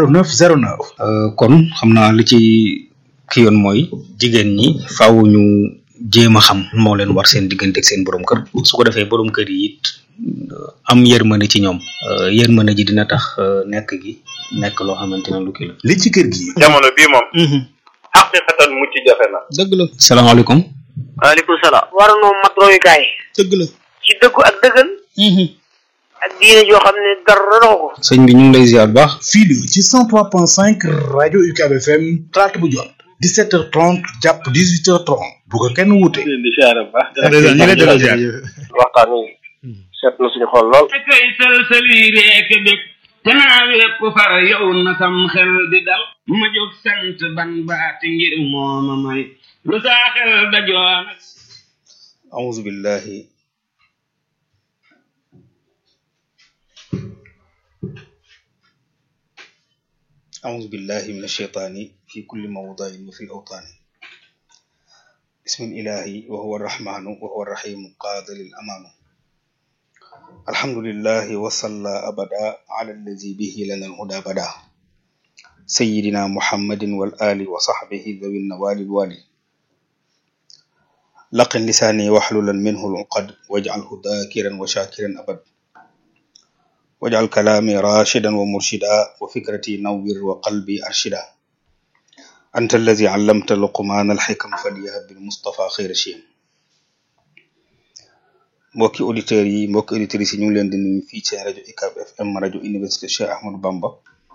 [SPEAKER 11] 0909.
[SPEAKER 12] kon xam naa li ci ki yoon mooy jigéen ñi faaw ñu jéem a xam moo leen war seen diggante ak seen borom kër su ko defee borom kër yi it am yërmande ci ñoom yërmande ji dina tax nekk gi nekk loo xamante ne lu kii la.
[SPEAKER 11] li ci kër gi.
[SPEAKER 1] jamono bii moom. xaqiqatan mucc jafe na.
[SPEAKER 12] dëgg la. salaamaaleykum.
[SPEAKER 8] waaleykum salaam. war noo mat royukaay.
[SPEAKER 12] dëgg la.
[SPEAKER 8] ci dëggu ak dëggal. ak diine joo xam ne dara doxu ko.
[SPEAKER 12] sëñ bi ñu ngi lay ziar baax.
[SPEAKER 11] fii la ci 103.5 rajo UCAB FM talaata bu jot 17h30 jàpp 18h30 bu ko kenn wuute.
[SPEAKER 3] di siyaare bu baax.
[SPEAKER 12] ñu ngi lay ziar.
[SPEAKER 3] waxtaan wi seet na suñu xol lool.
[SPEAKER 10] kay sëlsëli reek bég te naa wépp far yow na sam xel di dal ma jóg sant ban baati ngir mooma may lu saa xel dajoon
[SPEAKER 12] أعوذ بالله أعوذ بالله من الشيطان في كل موضع وفي الأوطان بسم الإله وهو الرحمن وهو الرحيم قاد للأمان الحمد لله وصلى أبدا على الذي به لنا الهدى بدا سيدنا محمد والآل وصحبه ذوي النوال الوالي لقن لساني واحللا منه العقد واجعله ذاكرا وشاكرا أبد واجعل كلامي راشدا ومرشدا وفكرتي نور وقلبي أرشدا أنت الذي علمت لقمان الحكم فليهب بالمصطفى خير شيم mbokki auditeurs yi mbokki auditrices yi ñu ngi leen di nuyu fii ci rajo UCAB FM rajo université Cheikh Ahmadou Bamba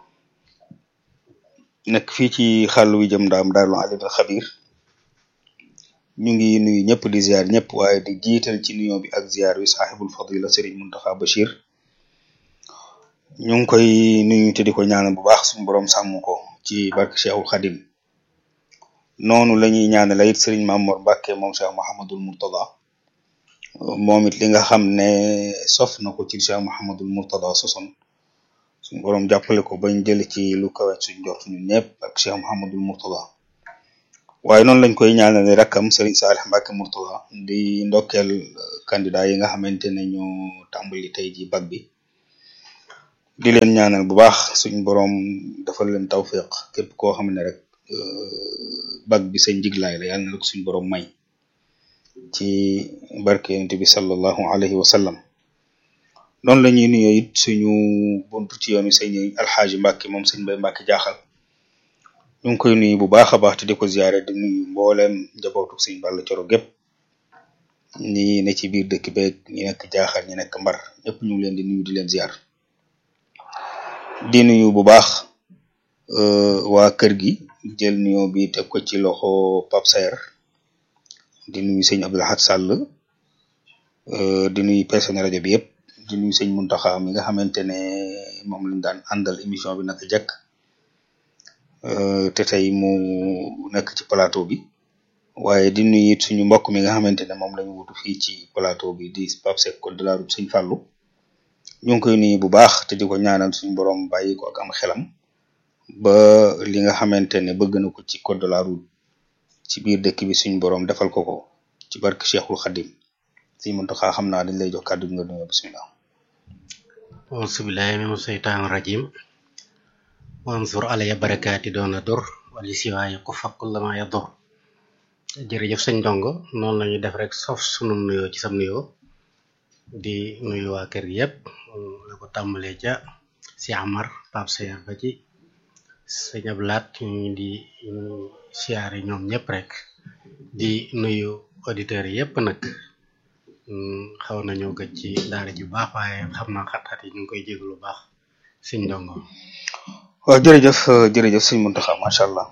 [SPEAKER 12] nekk fii ci xàll wi jëm ndaam daarul alim al xabir ñu ngi nuyu ñëpp di ziar ñëpp waaye di jiital ci nuyoo bi ak ziar wi saaxibul fadila Serigne Muntaxa Bachir ñu ngi koy nuyu te di ko ñaanal bu baax suñu borom sàmm ko ci barke Cheikhul Xadim noonu la ñuy ñaanal it Serigne Mamour Mbacke moom Cheikh Mouhamadul Murtada moom it li nga xam ne sof na ko ci Cheikh Mouhamadul Murtada soson suñu borom jàppale ko bañ jël ci lu kawe suñ jort ñun ñëpp ak Cheikh Mouhamadul Murtada waaye noonu lañ koy ñaanale rakkam Serigne Salih Mbacke Mourtala di ndokkeel candidat yi nga xamante ne ñoo tàmbali tey ji bac bi di leen ñaanal bu baax suñ borom defal leen tawfiq képp koo xam ne rek bac bi sa njiglaay la yàlla na la ko suñ borom may ci barke yonent bi sallallahu alayhi wa sallam noonu la ñuy nuyoo it suñu buntu ci yoonu sëñ alxaaji Mbacke moom sëñ Mbay Mbacke jaaxal ñu ngi koy nuyu bu baax a baax te di ko ziare di nuyu mbooleem njabootu sëñ Balla Coro gépp ñi ne ci biir dëkk beeg ñi nekk jaaxal ñi nekk mbar ñëpp ñu ngi leen di nuyu di leen ziar di nuyu bu baax waa kër gi jël nuyoo bi teg ko ci loxo Pape Saer di nuyu sëñ Abdou Lahad Sall di nuyu personnel rajo bi yëpp di nuyu sëñ Muntaxa mi nga xamante ne moom lañ daan àndal émission bi naka jekk te tey mu nekk ci plateau bi waaye di nuyu it suñu mbokk mi nga xamante ne moom lañu wutu fii ci plateau bi di Pape Seck code de la route sëñ Fallou ñu ngi koy nuyu bu baax te di ko ñaanal suñu borom bàyyi ko ak am xelam ba li nga xamante ne bëgg na ko ci code de la route ci biir dëkk bi suñu borom defal ko ko ci barke Cheikhul Khadim sëñ Muntaxa xam naa dañ lay jox kàddu gi nga nuyoo bismillah
[SPEAKER 13] auzubillahi mina seytaan rajim wansur alaya barakaati doona dur wali siwaaye ku fakkul lama ya dur jërëjëf sëñ ndongo noonu lañu def rek sof sunu nuyoo ci sam nuyoo di nuyu waa kër gi yëpp la ko tàmbalee ca si Amar Pape Seyer ba ci sëñ Ablaat ñu di siyaare ñoom ñëpp rek di nuyu auditeurs yi yëpp nag xaw nañoo gëj ci daara ji baax waaye xam naa xat-xat yi ñu ngi koy jéglu baax sëñ ndongo
[SPEAKER 12] waaw jërëjëf jërëjëf sëñ Muntaxa macha allah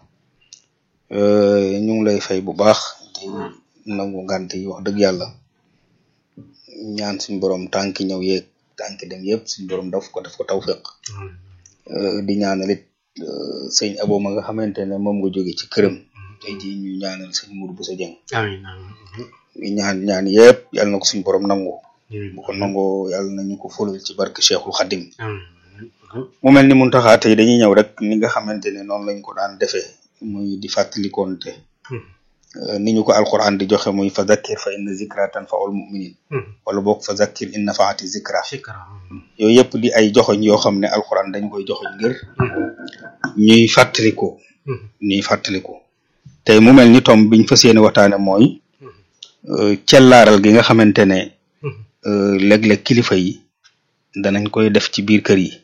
[SPEAKER 12] ñu ngi lay fay bu baax di nangu ngant yi wax dëgg yàlla ñaan suñ borom tànki ñëw yeeg tànki dem yëpp suñ borom daf ko daf ko tawfiq di ñaanal it sëñ abo ma nga xamante ne moom nga jóge ci këram tey ji ñu ñaanal sëñ Mour bu sa jëng
[SPEAKER 13] amiin
[SPEAKER 12] ñaan ñaan yëpp yàlla na ko suñ borom nangu bu ko nangoo yàlla nañu ko fulal ci barke Cheikhul Khadim mu mel ni mun taxaa tey dañuy ñëw rek ni nga xamante ne noonu lañ ko daan defee muy di fàttalikoonte ni ñu ko alquran di joxe muy fa zakkir fa inna zikra tanfaul muminin wala boog fa zakkir in nafaati zikra yooyu yëpp di ay joxoñ yoo xam ne alquran dañ koy joxoñ ngir ñuy fàttaliko ñuy fàttaliko tey mu mel ni tom biñ fas yéene waxtaane mooy cellaaral gi nga xamante ne léeg-léeg kilifa yi danañ koy def ci biir kër yi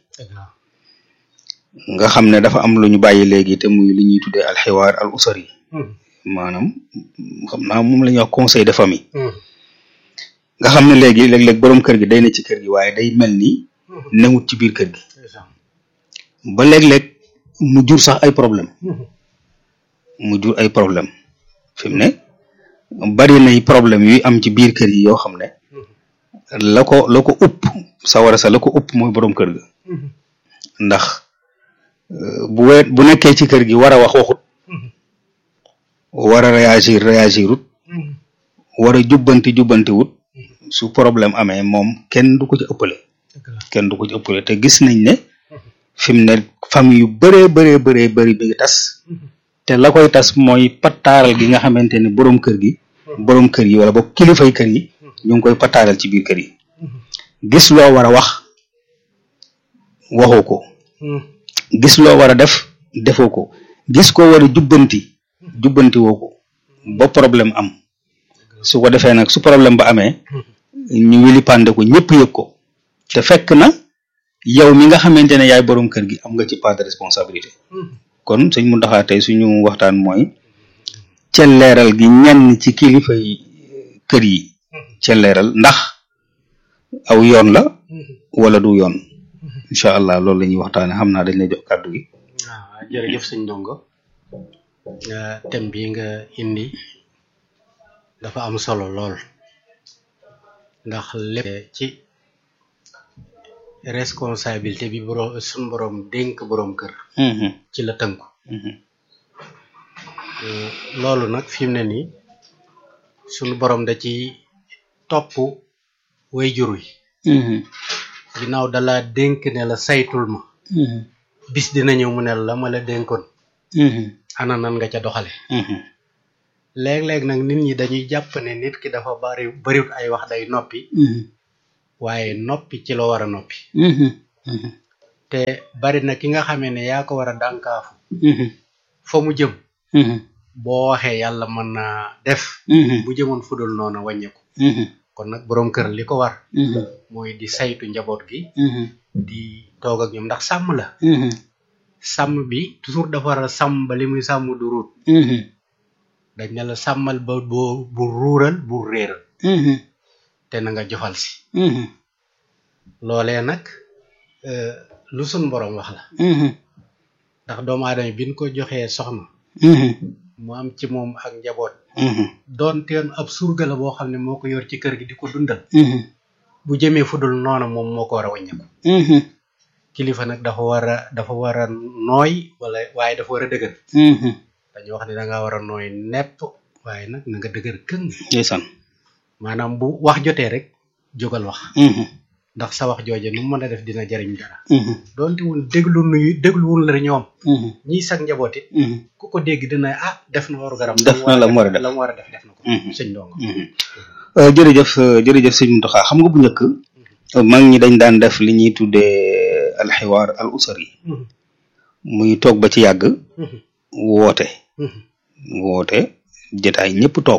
[SPEAKER 12] nga xam ne dafa am lu ñu bàyyi léegi te muy li ñuy tuddee alxiwaar al usari maanaam xam naa moom la ñuy wax conseil de famille nga xam ne léegi léeg-léeg borom kër gi day ne ci kër gi waaye day mel ni newut ci biir kër gi ba léeg-léeg mu jur sax ay problème mu jur ay problème fi mu ne bari nay problème yuy am ci biir kër yi yoo xam ne la ko la ko upp sawara sa la ko upp mooy borom kër ga ndax bu we bu nekkee ci kër gi war a wax waxut war a réagir réagirut war a jubbanti jubbanti wut su problème amee moom kenn du ko ci ëppale kenn du ko ci ëppale te gis nañ ne fi mu ne famille yu bëree bëree bëree bëri bi ngi tas te la koy tas mooy pataaral gi nga xamante ne borom kër gi borom kër yi wala boog kilifay kër yi ñu ngi koy pataaral ci biir kër yi gis loo war a wax waxoo ko gis loo war a def defoo ko gis ko war a jubbanti jubbanti woo ko ba problème am su ko defee nag su problème ba amee ñu wili pande ko ñëpp yëg ko te fekk na yow mi nga xamante ne yaay borom kër gi am nga ci part de responsabilité kon sëñ Mountakha tey suñu waxtaan mooy celleeral gi ñenn ci kilifa yi kër yi celleeral ndax aw yoon la wala du yoon incha allah loolu la ñuy waxtaane xam naa dañ lay jox kàddu gi
[SPEAKER 13] waaw jërëjëf sëñ Ndongo thème bi nga indi dafa am solo lool ndax lépp ci responsabilité bi borom suñ borom dénk borom kër ci la tënku loolu nag fi mu ne nii suñu borom da ci topp way jur wi ginnaaw dala dénk ne la saytul ma bis dina ñëw mu ne la ma la dénkoon ana nan nga ca doxale léeg-léeg nag nit ñi dañuy jàpp ne nit ki dafa bari bariwut ay wax day noppi waaye noppi ci la war a noppi te bari na ki nga xamee ne yaa ko war a dànkaafu fa mu jëm boo waxee yàlla mën naa def bu jëmoon fudul noonu wàññeeku kon nag boroom kër li ko war mooy di saytu njaboot gi di toog ak ñoom ndax sàmm la sàmm bi toujours dafa war a sàmm ba li muy sàmm du ruut dañ ne la sàmmal ba boo bu ruural bu réeral te na nga jofal si loolee nag lu sun borom wax la ndax doomu aadama bi ñu ko joxee soxna mu am ci moom ak njaboot doon teen ab surga la boo xam ne moo ko yor ci kër gi di ko dundal bu jëmee fudul noona moom moo ko war a wàññeeku kilifa nag dafa war a dafa war a nooy wala waaye dafa war a dëgër dañu wax ne da nga war a nooy nepp waaye nag na nga dëgër këng
[SPEAKER 12] ndeysaan
[SPEAKER 13] maanaam bu wax jotee rek jógal wax ndax sa wax jooje nu mu mën a def dina jariñ dara doonte woon déglu nuyu dégluwul la ñoom ñiy sag njaboot it ku ko dégg dina ah def na waru garam
[SPEAKER 12] def na la mu war a def
[SPEAKER 13] la mu war a def def na ko sëñ ndongo
[SPEAKER 12] jërëjëf jërëjëf sëñ Mountakha xam nga bu njëkk mag ñi dañ daan def li ñuy tuddee alxiwaar al usari muy toog ba ci yàgg woote woote jotaay ñëpp toog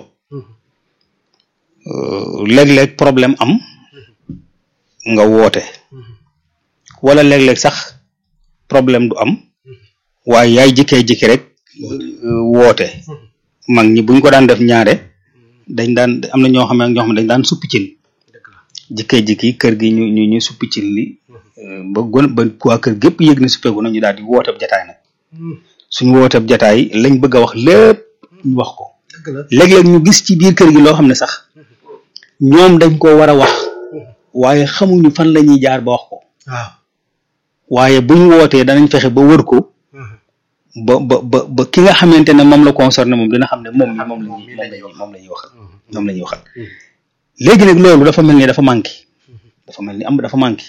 [SPEAKER 12] léeg-léeg problème am nga woote wala léeg-léeg sax problème du am waaye yaay jikkee jikki rek woote mag ñi buñ ko daan def ñaare dañ daan am na ñoo xam ne ñoo xam ne dañ daan suppi cin jikkee jikki kër gi ñu ñu ñu suppi cin li ba gon ba waa kër gépp yëg ne suppeeku na ñu daal di wooteeb jataay nag suñ wooteeb jataay lañ bëgg a wax lépp ñu wax ko léeg-léeg ñu gis ci biir kër gi loo xam ne sax ñoom dañ ko war a wax waaye xamuñu fan la ñuy jaar ba wax ko
[SPEAKER 13] waaw
[SPEAKER 12] waaye buñ wootee danañ fexe ba wër ko ba ba ba ba ki nga xamante ne moom la concerné moom dina xam ne moom mi moom la ñuy moom la ñuy moom la ñuy waxal moom la ñuy waxal léegi nag loolu dafa mel ni dafa manqué dafa mel ni am dafa manqué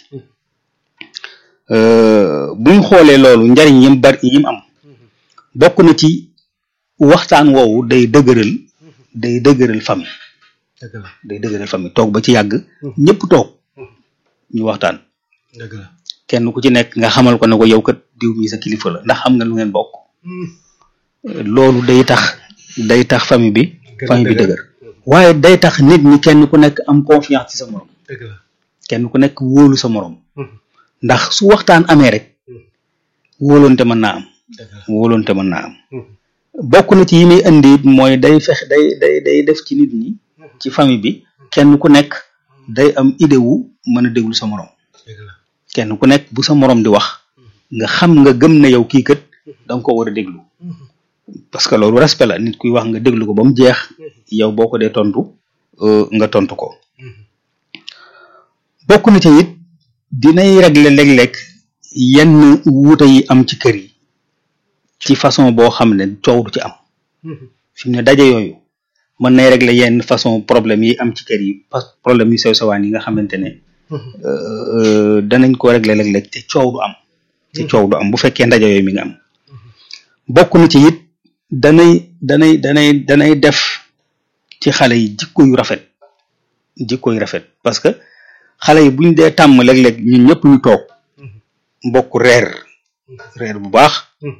[SPEAKER 12] buñ xoolee loolu njariñ yim bari yim am bokk na ci waxtaan woowu day dëgëral day dëgëral famille
[SPEAKER 13] dëgg la
[SPEAKER 12] day dëgëral famille toog ba ci yàgg ñëpp toog ñu waxtaan
[SPEAKER 13] dëgg la
[SPEAKER 12] kenn ku ci nekk nga xamal ko ne ko yow kat diw mi sa kilifa la ndax xam nga lu ngeen bokk loolu day tax day tax famille bi famille bi dëgër waaye day tax nit ñi kenn ku nekk am confiance ci sa morom
[SPEAKER 13] dëgg la
[SPEAKER 12] kenn ku nekk wóolu sa morom ndax su waxtaan amee rek wóolonte mën naa am wóolonte mën naa am bokk na ci yi muy indi it mooy day fex day day day def ci nit ñi ci famille bi kenn ku nekk day am idée wu mën a déglu sa morom kenn ku nekk bu sa morom di wax nga xam nga gëm ne yow kii kat da nga ko war a déglu parce que loolu respect la nit kuy wax nga déglu ko ba mu jeex yow boo ko dee tontu nga tontu ko bokk na ci it dinay régler léeg-léeg yenn wuute yi am ci kër yi ci façon boo xam ne coow du ci am fi mu ne daje yooyu mën nay régler yenn façon problème yi am ci kër yi problème yu sew sewaan yi nga xamante ne danañ ko régler léeg-léeg te coow du am te coow du am bu fekkee ndaje yooyu mi nga am bokk na ci it danay danay danay danay def ci xale yi jikko yu rafet jikko yu rafet parce que xale yi buñ dee tàmm léeg-léeg ñun ñëpp ñu toog mbokk reer reer bu baax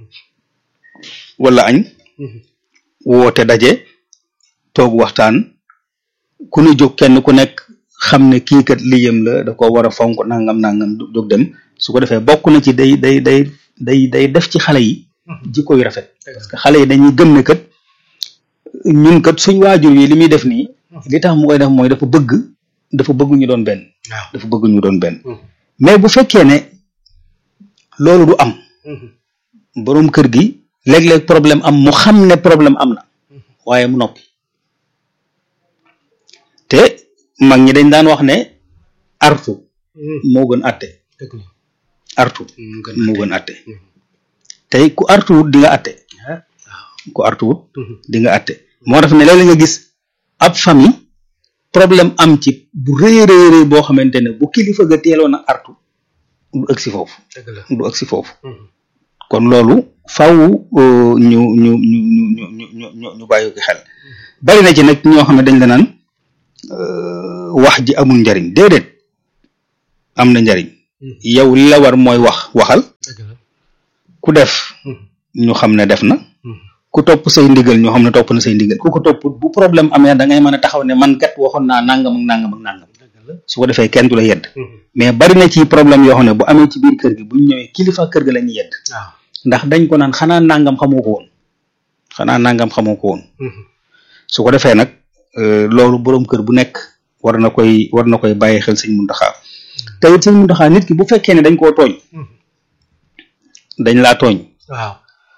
[SPEAKER 12] wala añ woote daje toog waxtaan ku ñu jóg kenn ku nekk xam ne kii kat liyam la da ko war a fonk nangam nangam jóg dem su ko defee bokk na ci day day day day day def ci xale yi jikko yu rafet parce que xale yi dañuy gëm ne kat ñun kat suñ waajur yi li muy def nii li tax mu koy def mooy dafa bëgg dafa bëgg ñu doon benn dafa bëgg ñu doon benn mais bu fekkee ne loolu du am boroom kër gi léeg-léeg problème am mu xam ne problème am na waaye mu noppi te mag ñi dañ daan wax ne artu moo gën atte artu moo gën atte tey ku artuwut di nga atte ku artuwut di nga atte moo tax ne léeg-léeg nga gis ab famille problème am ci bu rëy rëy rëy boo xamante ne bu kilifa ga teeloon a artu du ëgg si foofu du ëgg si foofu kon loolu faaw euh, ñu ñu ñu ñu ñu ñu ñu ñu ñu bàyyi ko xel bari na ci nag ñoo xam ne dañ la naan euh, wax ji amul njariñ déedéet am na njariñ yow li la war mooy wax waxal ku def ñu xam ne def na ku topp say ndigal ñu xam ne topp na say ndigal ku ko topp bu problème amee da ngay mën a taxaw ne man kat waxoon naa nangam ak nangam ak nangam su ko defee kenn du la yedd mais bari na ci problème yoo xam ne bu amee ci biir kër gi bu ñu ñëwee kilifa kër ga la ñuy yedd
[SPEAKER 13] waaw
[SPEAKER 12] ndax dañ ko naan xanaa nangam xamoo ko woon xanaa nangam xamoo ko woon su ko defee nag euh, loolu boroom kër bu nekk war na koy war na koy bàyyi xel sëñ Muntaxa te it sëñ Muntaxa nit ki bu fekkee ne dañ koo tooñ dañ laa tooñ
[SPEAKER 13] waaw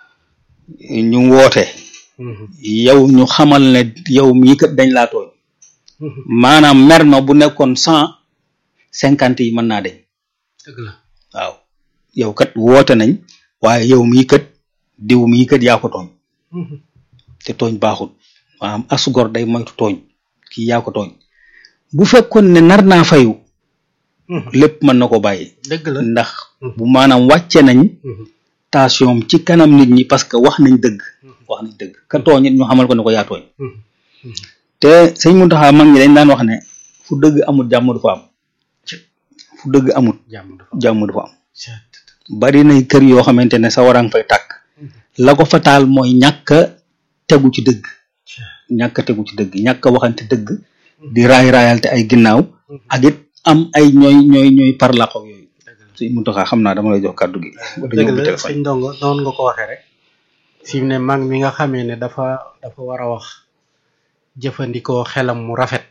[SPEAKER 12] ñu woote yow ñu xamal ne yow mii kat dañ laa tooñ maanaam mer ma bu nekkoon cent cinquante yi mën naa deñ
[SPEAKER 13] dëgg la
[SPEAKER 12] waaw yow kat woote nañ waaye yow mii kat diw mii kat yaa ko tooñ te tooñ baaxul maanaam asgor day moytu tooñ kii yaa ko tooñ bu fekkoon ne nar naa fayu lépp mën na ko bàyyi
[SPEAKER 13] dëgg la
[SPEAKER 12] ndax bu maanaam wàcce nañ tension ci kanam nit ñi parce que wax nañ dëgg wax nañ dëgg ka tooñ it ñu xamal ko ne ko yaa tooñ te sëñ Muntaxa mag ñi dañ daan wax ne fu dëgg amut jàmm du fa am fu dëgg amut
[SPEAKER 13] jàmm du
[SPEAKER 12] jàmm du fa am bari nay kër yoo xamante ne sa warang fay tàkk la ko fa taal mooy ñàkk a tegu ci dëgg ñàkk a tegu ci dëgg ñàkk a waxante dëgg di raay raayal te ay ginnaaw ak it am ay ñooy ñooy ñooy parlaq ak yooyu sëñ Muntaxa xam naa dama lay jox kàddu gi wala
[SPEAKER 13] dëgg
[SPEAKER 12] ñëw bi
[SPEAKER 13] la
[SPEAKER 12] téléphone
[SPEAKER 13] sëñ ndongo noonu nga ko waxee rek fi mu ne mag mi nga xamee ne dafa dafa war a wax jëfandikoo xelam mu rafet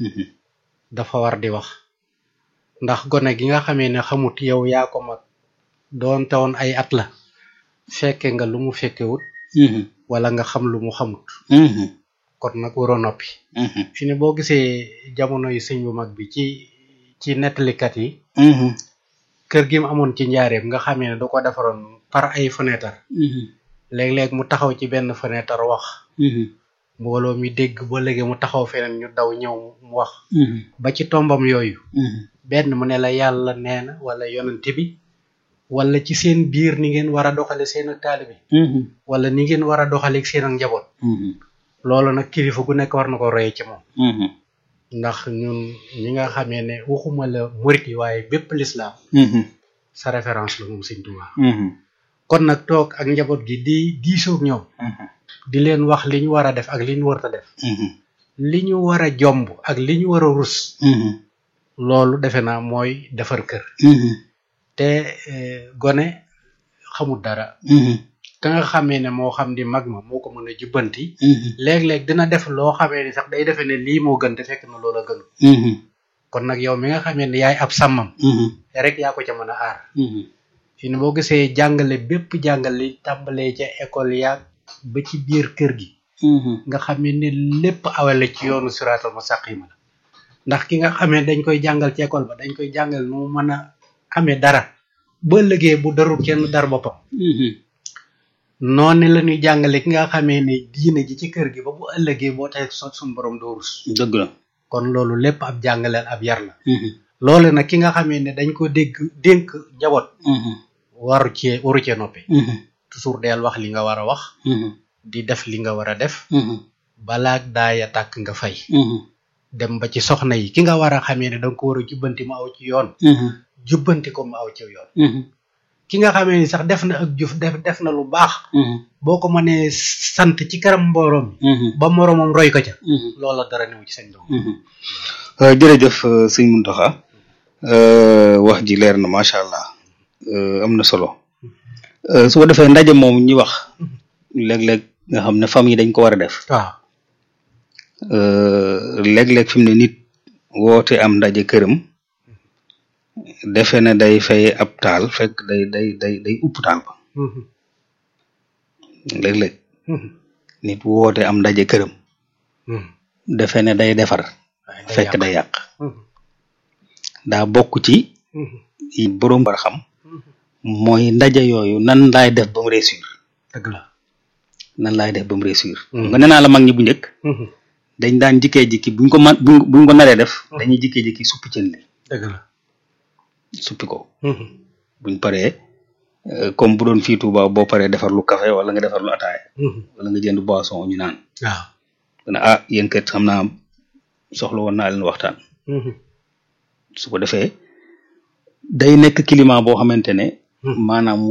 [SPEAKER 13] dafa war di wax ndax gone gi nga xamee ne xamut yow yaa ko mag doonte woon ay at la fekke nga lu mu fekkewut wala nga xam lu mu xamut kon nag waroo noppi fi ne boo gisee jamono yi sëñ bu mag bi ci ci nettalikat yi kër gi mu amoon ci njaareem nga xamee ne da ko defaroon par ay fenêtre léeg-léeg mu taxaw ci benn fenêtre wax mbooloo mi dégg ba léegi mu taxaw feneen ñu daw ñëw mu wax ba ci tombam yooyu benn mu ne la yàlla nee na wala yonent bi wala ci seen biir ni ngeen war a doxale seen ak taalibe wala ni ngeen war a doxale ak seen ak njaboot loolu nag kilifa gu nekk war na ko roye ci moom ndax ñun ñi nga xamee ne waxuma la murit yi waaye bépp lislaam sa référence la moom sëñ Tuubaa kon nag toog ak njaboot gi di diisoog ñoom di leen wax li ñu war a def ak li ñu warta def li ñu war a jomb ak li ñu war a rus loolu defe naa mooy defar kër te eh, gone xamul dara ka nga xamee ne moo xam di mag ma moo ko mën a jubbanti léeg-léeg dina def loo xamee ni sax day defe ne lii moo gën te fekk na loola gënu kon nag yow mi nga xamee ne yaay ab sàmmam rek yaa ko ca mën a aar fi ne boo gisee jàngale bépp jàngale li tàmbalee ca école yaag ba ci biir kër gi nga xamee ne lépp awale ci yoonu siraatal mustaqima la ndax ki nga xamee dañ koy jàngal ci école ba dañ koy jàngal nu mu mën a amee dara ba ëllëgee bu darul kenn dar boppam noonu la ñuy jàngale ki nga xamee ne diine ji ci kër gi ba bu ëllëgee boo tey sot suñu borom doo rus
[SPEAKER 12] dëgg la
[SPEAKER 13] kon loolu lépp ab jàngaleel ab yar la loolu nag ki nga xamee ne dañ ko dégg dénk njaboot waru cee waru cee noppi toujours deel wax li nga war a wax di def li nga war a def balaak daaya tàkk nga fay dem ba ci soxna yi ki nga war a xamee ne danga ko war a jubbanti mu aw ci yoon jubbanti ko mu aw ci yoon ki nga xamee ni sax def na ak jëf def def na lu baax boo ko mënee sant ci kanam mbooroom ba moroomam roy ko ca loola dara newu ci seen doom
[SPEAKER 12] Euh, jërëjëf euh, sëñ Muntaxa euh, wax ji leer na macha allah euh, am na solo euh, su ko defee ndaje moom ñi wax léeg-léeg nga xam ne famille dañ ko war a def
[SPEAKER 13] waaw
[SPEAKER 12] euh, léeg-léeg fi mu ne nit woote am ndaje këram defe ne day fay ab taal fekk day day day day upp taal ba léeg-léeg nit woote am ndaje këram defe ne day defar fekk day yàq daa bokk ci yi boroom war a xam mooy ndaje yooyu nan laay def ba mu réussir
[SPEAKER 13] dëgg la
[SPEAKER 12] nan laay def ba mu réussir nga nee naa la mag ñi bu njëkk dañ daan jikkee jikki buñ ko man buñ buñ ko naree def dañuy jikkee jikki suppi cën li
[SPEAKER 13] dëgg la
[SPEAKER 12] suppi ko buñ paree Euh, comme bu doon fii Touba boo paree defar lu café wala nga defar lu ataaya wala nga jënd boisson ñu naan
[SPEAKER 13] waaw
[SPEAKER 12] ne ah yéen kat xam naa soxla woon naa leen waxtaan su ko defee day nekk climat boo xamante ne maanaam